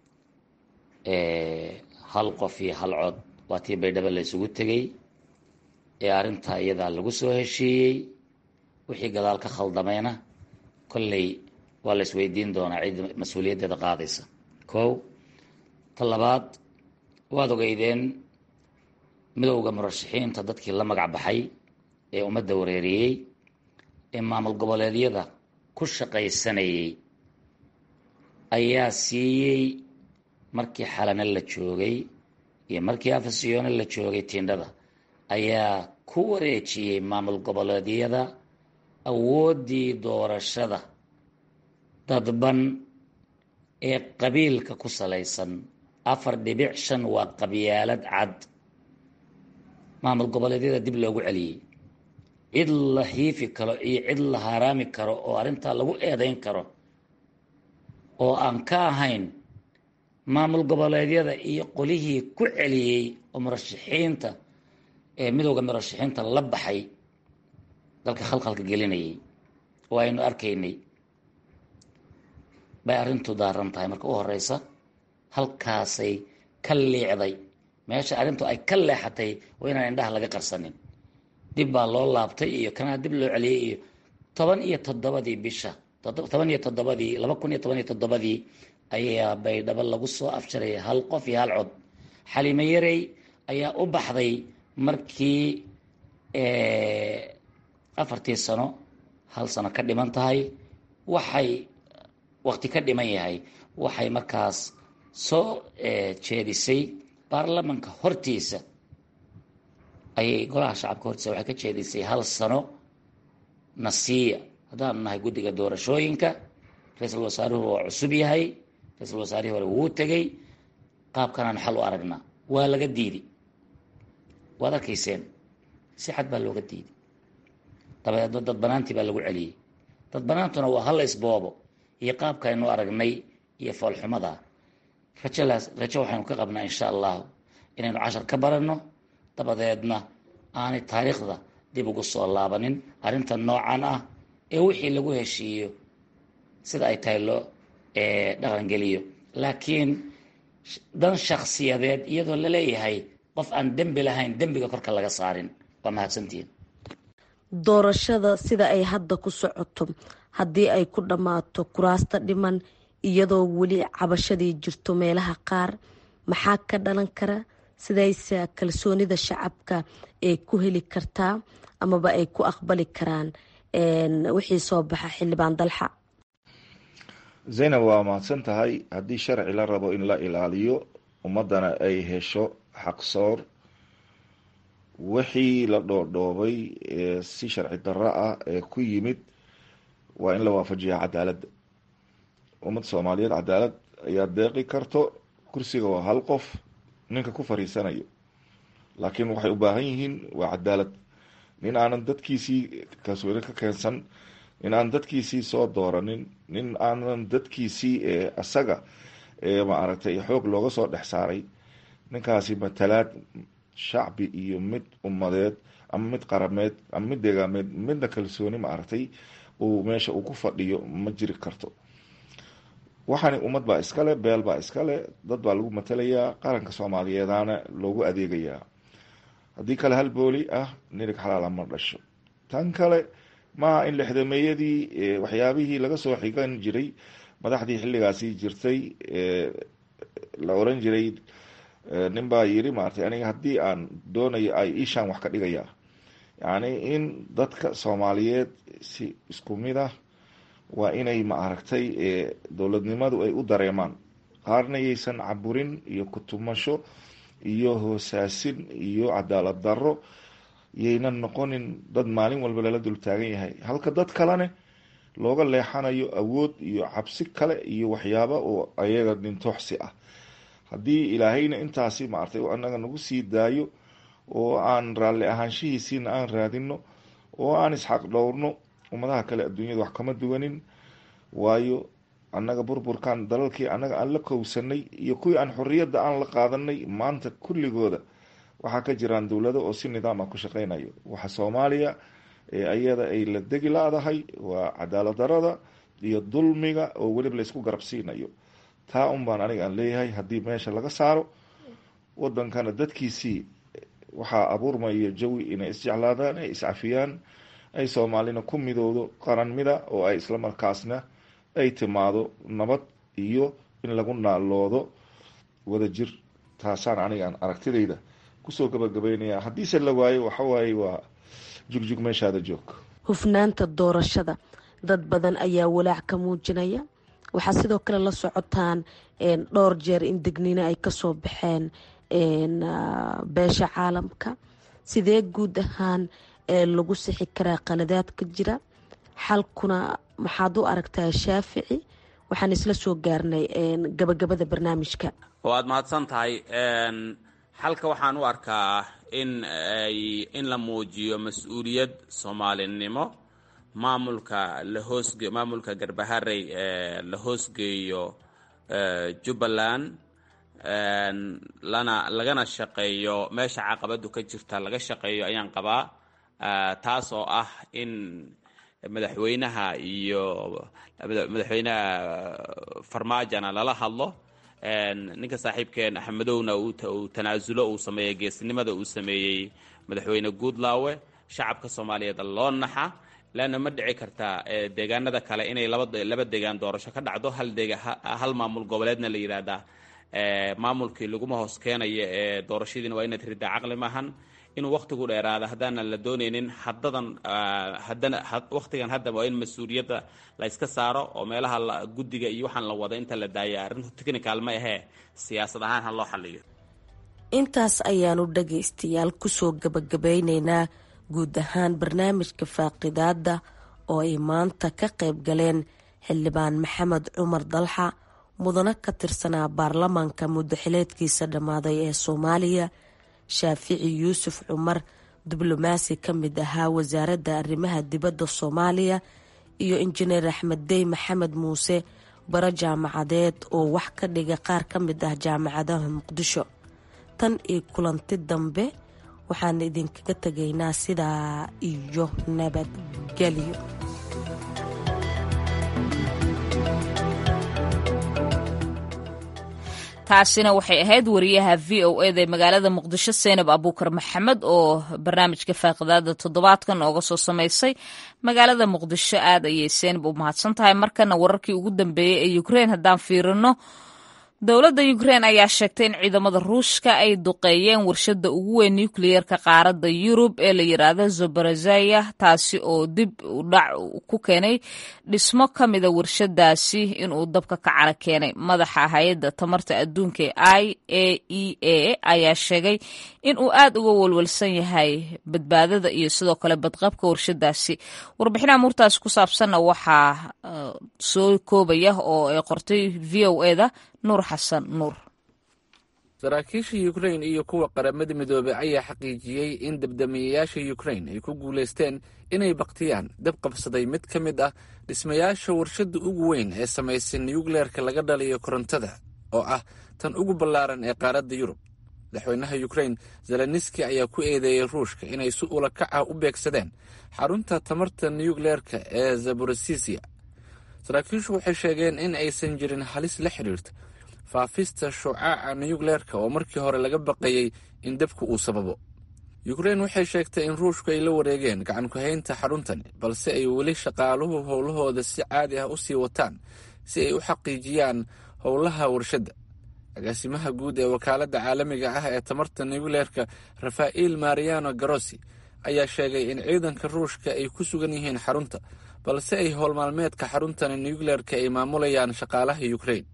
hal qof iyo hal cod waa tii baydhabo la isugu tegey ee arrintaa iyadaa lagu soo heshiiyey wixii gadaal ka khaldamayna kolley waa la isweydiin doonaa cid mas-uuliyaddeeda qaadaysa kow ta labaad waad ogeydeen midowda murashaxiinta dadkii la magac baxay ee ummadda wareeriyey ee maamul goboleedyada ku shaqaysanayay ayaa siiyey markii xalane la joogay iyo markii afasiyoone la joogay tiindhada ayaa ku wareejiyey maamul goboleedyada awooddii doorashada dadban ee qabiilka ku salaysan afar dhibic shan waa qabyaalad cad maamul goboleedyada dib loogu celiyey cid la hiifi karo iyo cid la haraami karo oo arrintaa lagu eedayn karo oo aan ka ahayn maamul goboleedyada iyo qolihii ku celiyey oo murashaxiinta ee midowda murashaxiinta la baxay dalka khalkhalka gelinayay oo aynu arkaynay bay arrintu daaran tahay marka u horeysa halkaasay ka liicday meesha arrintu ay ka leexatay waa inaan indhaha laga qarsanin dib baa loo laabtay iyo kanaa dib loo celiyey iyo toban iyo toddobadii bisha toban iyo toddobadii laba kun iyo toban iyo toddobadii ayaa baydhabo lagu soo afjaray hal qof iyo hal cod xaliimo yarey ayaa u baxday markii afartii sano hal sano ka dhiman tahay waxay waqti ka dhiman yahay waxay markaas soo jeedisay baarlamanka hortiisa ayay golaha shacabka hortiisa waxay ka jeedisay hal sano nasiya haddaanu nahay guddiga doorashooyinka ra-iisul wasaaruhu waa cusub yahay ra-iisul wasaarihii hore wuu tegey qaabkanaan xal u aragnaa waa laga diidi waad arkayseen si xad baa looga diiday dabadeedna dad banaantii baa lagu celiyey dad banaantuna waa hal isboobo iyo qaabka aynu aragnay iyo foolxumada rajalaas rajo waxaynu ka qabnaa insha allahu inaynu cashar ka baranno dabadeedna aanay taariikhda dib ugu soo laabanin arrinta noocan ah ee wixii lagu heshiiyo sida ay tahay loo dhaqangeliyo laakiin dan shakhsiyadeed iyadoo laleeyahay qof aan dembi lahayn dembiga korka laga saarin waa mahadsantihiin doorashada sida ay hadda ku socoto haddii ay ku dhammaato kuraasta dhiman iyadoo weli cabashadii jirto meelaha qaar maxaa ka dhalan kara sidayse kalsoonida shacabka ay ku heli kartaa amaba ay ku aqbali karaan wixii soo baxa xildhibaan dalxa zaynab waa mahadsan tahay haddii sharci la rabo in la ilaaliyo ummadana ay hesho xaqsoor wixii la dhoodhoobay ee si sharci darro ah ee ku yimid waa in la waafajiyaa cadaaladda ummadda soomaaliyeed cadaalad ayaa deeqi karto kursiga waa hal qof ninka ku fariisanayo laakiin waxay u baahan yihiin waa cadaalad nin aanan dadkiisii kalsooni ka keensan nin aan dadkiisii soo dooranin nin aanan dadkiisii isaga maaragtay xoog looga soo dhex saaray ninkaasi matalaad shacbi iyo mid ummadeed ama mid qarameed ama mid deegaameed midna kalsooni maaragtay uu meesha uu ku fadhiyo ma jiri karto waxaani ummad baa iskale beel baa iskale dad baa lagu matalayaa qaranka soomaaliyeedaana loogu adeegayaa haddii kale hal booli ah nirig xalaala ma dhasho tan kale maaha in lixdameeyadii waxyaabihii laga soo xigan jiray madaxdii xilligaasi jirtay la oran jiray nin baa yiri maaragtay aniga haddii aan doonayo ay ishaan wax ka dhigayaa yacni in dadka soomaaliyeed si isku mid ah waa inay ma aragtay dowladnimadu ay u dareemaan qaarna yaysan caburin iyo kutumasho iyo hoosaasin iyo cadaalad darro yaynan noqonin dad maalin walba lala dul taagan yahay halka dad kalene looga leexanayo awood iyo cabsi kale iyo waxyaaba oo ayaga dhintooxsi ah haddii ilaahayna intaasi maartay anaga nagu sii daayo oo aan raalli ahaanshihiisiina aan raadino oo aan isxaq dhowrno ummadaha kale adduunyada wax kama duwanin waayo annaga burburkan dalalkii annaga aan la kowsanay iyo kuwii aan xorriyadda aan la qaadanay maanta kulligooda waxaa ka jiraan dowlado oo si nidaam ah ku shaqeynayo waxa soomaaliya ee ayada ay la degi la-dahay waa cadaalad darada iyo dulmiga oo weliba laysku garabsiinayo taa un baan aniga aan leeyahay haddii meesha laga saaro wadankana dadkiisii waxaa abuurmaya jawi inay isjeclaadaan ay iscafiyaan ay soomaalina ku midowdo qaran mida oo ay islamarkaasna ay timaado nabad iyo in lagu naaloodo wadajir taasaan anigaan aragtidayda kusoo gabagabeynaya haddiise la waayo waxawaaye waa jugjug meeshaada joog hufnaanta doorashada dad badan ayaa walaac ka muujinaya waxaa sidoo kale la socotaan dhowr jeer in degniino ay kasoo baxeen beesha caalamka sidee guud ahaan lagu sixi karaa qaladaadka jira xalkuna maxaad u aragtaa shaafici waxaan isla soo gaarnay gabagabada barnaamijka waad mahadsan tahay xalka waxaan u arkaa in ay in la muujiyo mas-uuliyad soomaalinimo maamulka la hoosge maamulka garbaharey ee la hoosgeeyo jubbaland lana lagana shaqeeyo meesha caqabadu ka jirta laga shaqeeyo ayaan qabaa taas oo ah in madaxweynaha iyo madaxweynaha farmaajona lala hadlo ninka saaxiibkeen axmedowna uu tanaasulo uu sameeyey geesnimada uu sameeyey madaxweyne guudlaawe shacabka soomaaliyeed loo naxa leanna ma dhici karta deegaanada kale inay laba deegaan doorasho ka dhacdo hal maamul goboleedna la yidhaahdaa maamulkii laguma hoos keenayo ee doorashadiina waa inaad ridaa caqli maahan inuu wakhtigu dheeraada haddaanan la doonaynin hadadan haddana wakhtigan hadda waa in mas-uuliyadda la yska saaro oo meelaha guddiga iyo waxaan la wada inta la daaya arrintu technical ma ahee siyaasad ahaan ha loo xaliyo intaas ayaanu dhagaystayaal kusoo gabagabeyneynaa guud ahaan barnaamijka faaqidaada oo ay maanta ka qayb galeen xildhibaan maxamed cumar dalxa mudano ka tirsanaa baarlamaanka muddaxileedkiisa dhammaaday ee soomaaliya shaafici yuusuf cumar diblomaasi ka mid ahaa wasaaradda arrimaha dibadda soomaaliya iyo injineer axmed dey maxamed muuse baro jaamacadeed oo wax ka dhiga qaar ka mid ah jaamacadaha muqdisho tan iyo kulanti dambe waxaan idinkaga tegaynaa sidaa iyo nabadgelyo taasina waxay ahayd wariyaha v o eda ee magaalada muqdisho seenab abuukar maxamed oo barnaamijka faaqidaada toddobaadkan ooga soo samaysay magaalada muqdisho aad ayay seenab u mahadsan tahay markana wararkii ugu dambeeyey ee ukrein haddaan fiirino dowladda ukrein ayaa sheegtay in ciidamada ruushka ay duqeeyeen warshadda ugu weyn nucleyeerka qaaradda yurub ee la yiraahdo zoborozaya taasi oo dib u dhac ku keenay dhismo ka mida warshadaasi inuu dabka ka cara keenay madaxa hay-adda tamarta adduunka ee i a e a ayaa sheegay in uu aad uga walwalsan yahay badbaadada iyo sidoo kale badqabka warshadaasi warbixinaha muurtaasi ku saabsanna waxaa soo koobaya oo ay qortay v o eda nuur xasan nuur saraakiisha yukrain iyo kuwa qaramada midoobey ayaa xaqiijiyey in dabdamiyayaasha yukrain ay ku guulaysteen inay baktiyaan dab qabsaday mid ka mid ah dhismayaasha warshadda ugu weyn ee samaysay nuyukleerka laga dhaliyo korontada oo ah tan ugu ballaaran ee qaaradda yurub madaxweynaha yukrain zeleniski ayaa ku eedeeyey ruushka inay si ula kac ah u beegsadeen xarunta tamarta nuyukleerka ee zaborosisia saraakiishu waxay sheegeen in aysan jirin halis la xidhiirta faafista shucaaca nuyukleerka oo markii hore laga baqayey in dabku uu sababo yukrain waxay sheegtay in ruushku ay la wareegeen gacan ku-haynta xaruntani balse ay weli shaqaaluhu howlahooda si caadi ah u sii wataan si ay u xaqiijiyaan howlaha warshadda agaasimaha guud ee wakaaladda caalamiga ah ee tamarta nucleerka rafaa'il mariano garosi ayaa sheegay in ciidanka ruushka ay ku sugan yihiin xarunta balse ay howlmaalmeedka xaruntani nucleerka ay maamulayaan shaqaalaha ukrain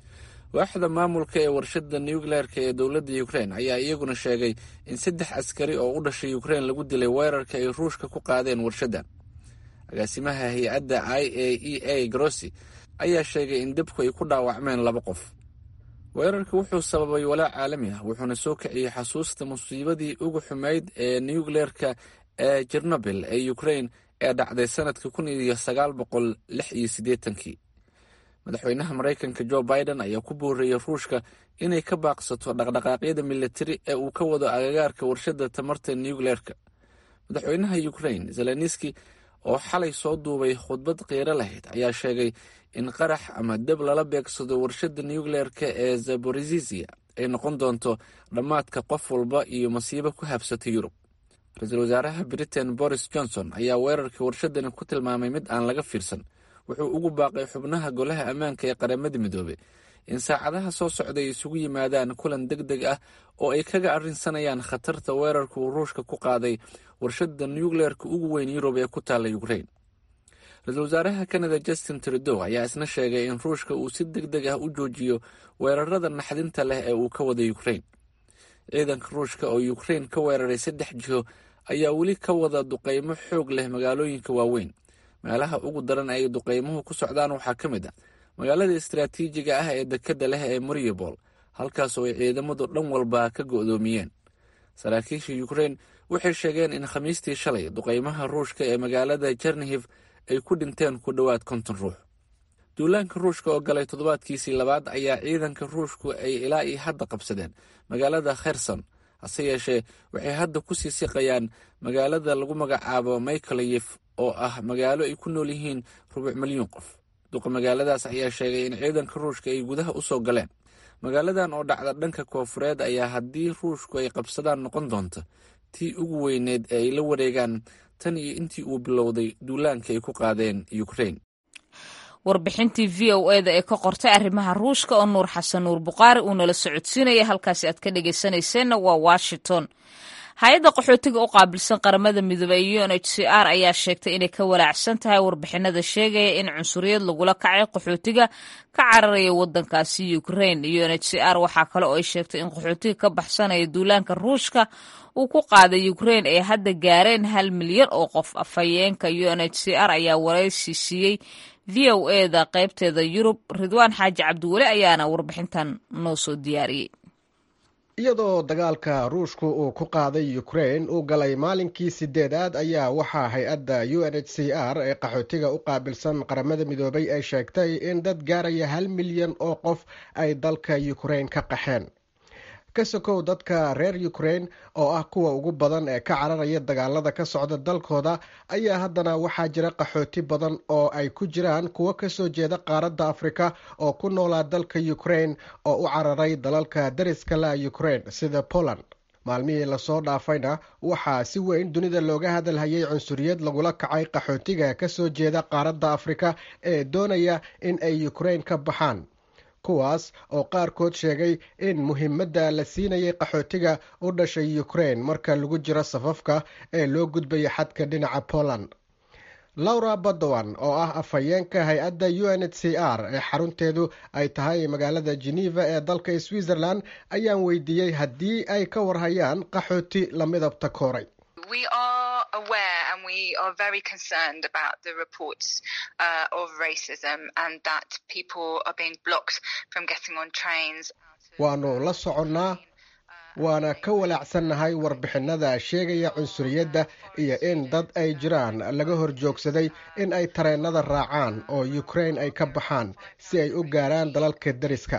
waaxda maamulka ee warshadda nucleerka ee dowladda ukrain ayaa iyaguna sheegay in saddex askari oo u dhashay ukrain lagu dilay weerarka ay ruushka ku qaadeen warshaddan agaasimaha hay-adda i a e a grossi ayaa sheegay in debku ay ku dhaawacmeen laba qof weerarka wuxuu sababay walaac caalami ah wuxuuna soo kiciyey xasuusta musiibadii ugu xumayd ee nucleerka ee jernobil ee ukrain ee dhacday sanadka kun iyo sagaal boqol lix iyo siddeetankii madaxweynaha maraykanka jo biden ayaa ku boorreeyey ruushka inay ka baaqsato dhaqdhaqaaqyada militari ee uu ka wado agagaarka warshadda tamarta nucleerka madaxweynaha ukrain zelenski oo xalay soo duubay khudbad qiiro lahayd ayaa sheegay in qarax ama deb lala beegsado warshadda nucleerka ee zaborizisia ay noqon doonto dhammaadka qof walba iyo masiibo ku habsatay yurub ra-iisul wasaaraha britain boris johnson ayaa weerarka warshadani ku tilmaamay mid aan laga fiirsan wuxuu ugu baaqay xubnaha golaha ammaanka ee qaramada midoobey in saacadaha soo socda ay isugu yimaadaan kulan deg deg ah oo ay kaga arrinsanayaan khatarta weerarka uu ruushka ku qaaday warshadda nucleerka ugu weyn yurub ee ku taalla ukrain ra-iisul wasaaraha kanada justin trudow ayaa isna sheegay in ruushka uu si deg deg ah u joojiyo weerarada naxdinta leh ee uu ka wada ukrain ciidanka ruushka oo ukrain ka weeraray saddex jiho ayaa weli ka wada duqeymo xoog leh magaalooyinka waaweyn meelaha ugu daran ay duqeymuhu ku socdaan waxaa ka mid ah magaalada istaraatiijiga ah ee dekedda leh ee mariupol halkaasoo ay ciidamadu dhan walba ka go'doomiyeen saraakiisha ukrain waxay sheegeen in khamiistii shalay duqeymaha ruushka ee magaalada jernihiv ay ku dhinteen ku dhowaad konton ruux duulaanka ruushka oo galay toddobaadkiisii labaad ayaa ciidanka ruushku ay ilaa iyo hadda qabsadeen magaalada kherson hase yeeshee waxay hadda ku sii siqayaan magaalada lagu magacaabo michaeliyef oo ah magaalo ay ku nool yihiin rubuc milyuun qof duqa magaaladaas ayaa sheegay in ciidanka ruushka ay gudaha u soo galeen magaaladan oo dhacda dhanka koofureed ayaa haddii ruushku ay qabsadaan noqon doonta tii ugu weyneed ee ay la wareegaan tan iyo intii uu bilowday duulaanka ay ku qaadeen ukrain warbixintii v o eda ee ka qortay arrimaha ruushka oo nuur xasan nuur buqaari uu nala socodsiinaya halkaasi aad ka dhegeysanayseena waa washington hay-adda qaxootiga u qaabilsan qaramada midoobey ee u n h c r ayaa sheegtay inay ka walaacsan tahay warbixinada sheegaya in cunsuriyad lagula kacay qaxootiga ka cararaya wadankaasi ukrain u n h c r waxaa kale oo ay sheegtay in qaxootiga ka baxsanaya duulaanka ruushka uu ku qaaday ukrain ay hadda gaareen hal milyan oo qof afhayeenka u n h c r ayaa waraysi siiyey v o eda qaybteeda yurub ridwaan xaaji cabdiweli ayaana warbixintan noo soo diyaariyey iyadoo dagaalka ruushku uu ku qaaday ukrain uu galay maalinkii sideedaad ayaa waxaa hay-adda u n h c r ee qaxootiga u qaabilsan qaramada midoobay ay sheegtay in dad gaaraya hal milyan oo qof ay dalka ukrain ka qaxeen ka sokow dadka reer ukrain oo ah kuwa ugu badan ee ka cararaya dagaalada ka socda dalkooda ayaa haddana waxaa jira qaxooti badan oo ay ku jiraan kuwo kasoo jeeda qaaradda afrika oo ku noolaa dalka ukrain oo u cararay dalalka dariska la ukrain sida poland maalmihii lasoo dhaafayna waxaa si weyn dunida looga hadalhayay cunsuriyad lagula kacay qaxootiga kasoo jeeda qaaradda afrika ee doonaya in ay ukrain ka baxaan kuwaas oo qaarkood sheegay in muhiimadda la siinayay qaxootiga u dhashay ukrain marka lagu jiro safafka ee loo gudbaya xadka dhinaca poland laura badowan oo ah afhayeenka hay-adda u n h c r ee xarunteedu ay tahay magaalada geneva ee dalka switzerland ayaan weydiiyey haddii ay ka warhayaan qaxooti la midabta kooray aware and we are very concerned about the reports uh, of racism and that people are being blocked from getting on trains. waanu la soconnaa waana ka walaacsannahay warbixinada sheegaya cunsuriyadda iyo in dad ay jiraan laga hor joogsaday in ay tareennada raacaan oo ukrain ay ka baxaan si ay u gaaraan dalalka deriska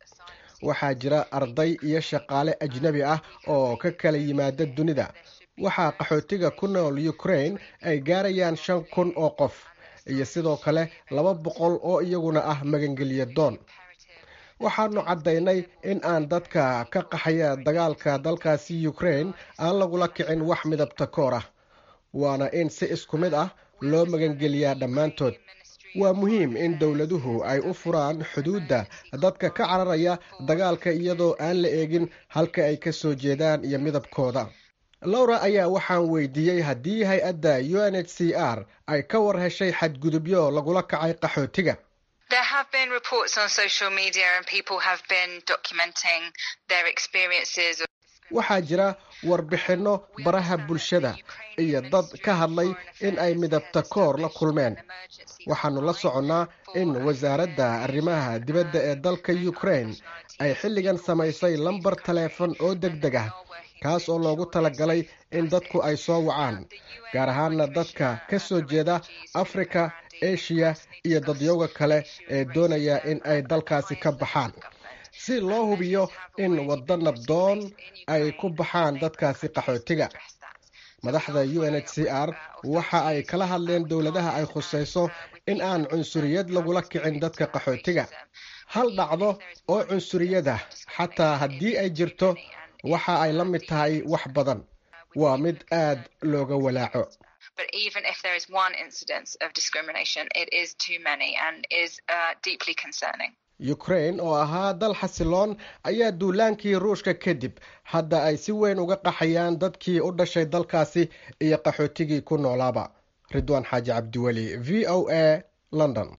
waxaa jira arday iyo shaqaale ajnebi ah oo ka kala yimaada dunida waxaa qaxootiga ku nool ukrain ay gaarayaan shan kun oo qof iyo sidoo kale laba boqol oo iyaguna ah magangelya doon waxaanu caddaynay in aan dadka ka qaxaya dagaalka dalkaasi ukrain aan lagula kicin wax midabta koor ah waana in si isku mid ah loo magangeliyaa dhammaantood waa muhiim in dowladuhu ay u furaan xuduudda dadka ka cararaya dagaalka iyadoo aan la eegin halka ay ka soo jeedaan iyo midabkooda lowra ayaa waxaan weydiiyey haddii hay-adda u n h c r ay ka war heshay xadgudubyo lagula kacay qaxootiga There have been reports on social media and people have been documenting their experiences. waxaa jira warbixinno baraha bulshada iyo dad ka hadlay in ay midabta koor la kulmeen waxaanu la soconnaa in wasaaradda arrimaha dibadda ee dalka ukraine ay xilligan samaysay lambar taleefon oo deg deg ah kaas oo loogu talagalay in dadku ay soo wacaan gaar ahaana dadka ka soo jeeda afrika eshiya iyo dadyowga kale ee doonaya in ay dalkaasi ka baxaan si loo hubiyo in waddo nabdoon ay ku baxaan dadkaasi qaxootiga madaxda u n h c r waxa ay kala hadleen dowladaha ay khusayso in aan cunsuriyad lagula kicin dadka qaxootiga hal dhacdo oo cunsuriyada xataa haddii ay jirto waxa ay la mid tahay wax badan waa mid aad looga walaaco But even if there is one incidence of discrimination, it is too many and is uh, deeply concerning. ukraine oo ahaa dal xasiloon ayaa duulaankii ruushka kadib hadda ay si weyn uga qaxayaan dadkii u dhashay dalkaasi iyo qaxootigii ku noolaaba ridwaan xaaji cabdiweli v o a london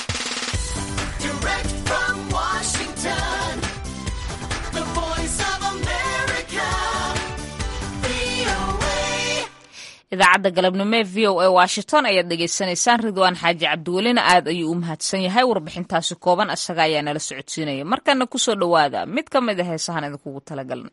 idaacadda galabnimo ee v o a washington ayaad dhegaysanaysaan ridwaan xaaji cabdiwelina aad ayuu u mahadsan yahay warbixintaasi kooban isaga ayaa nala socodsiinaya markana kusoo dhowaada mid ka mid a heesahan idinkugu talagalna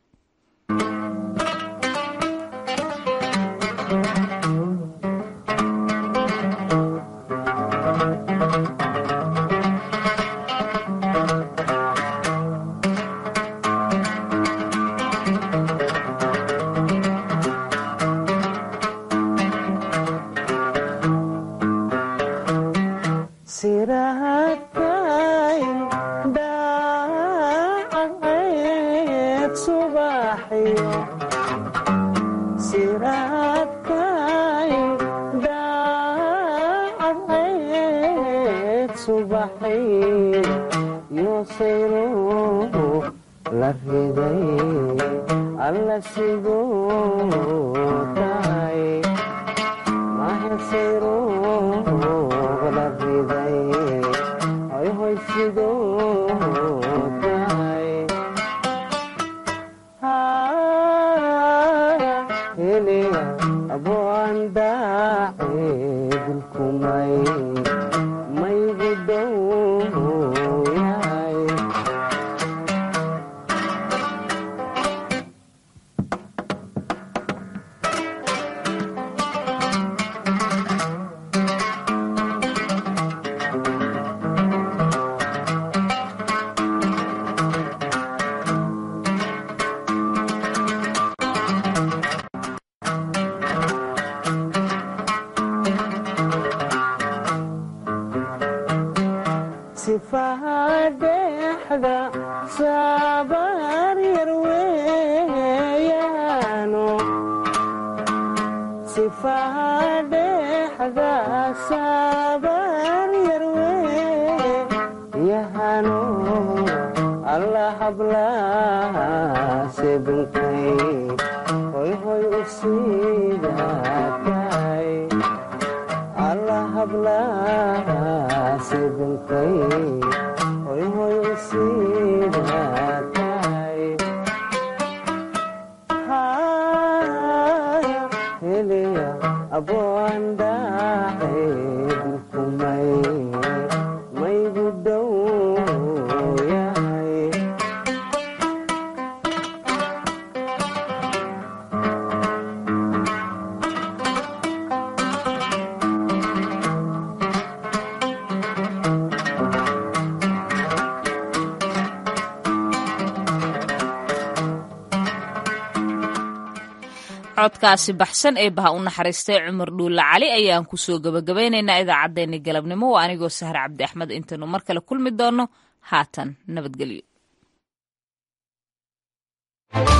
codkaasi baxsan ee baha u naxariistay cumar dhuulle cali ayaan kusoo gabagabaynaynaa idaacaddeenni galabnimo waa anigoo sahar cabdi axmed intaynu mar kale kulmi doonno haatan nabadgelyo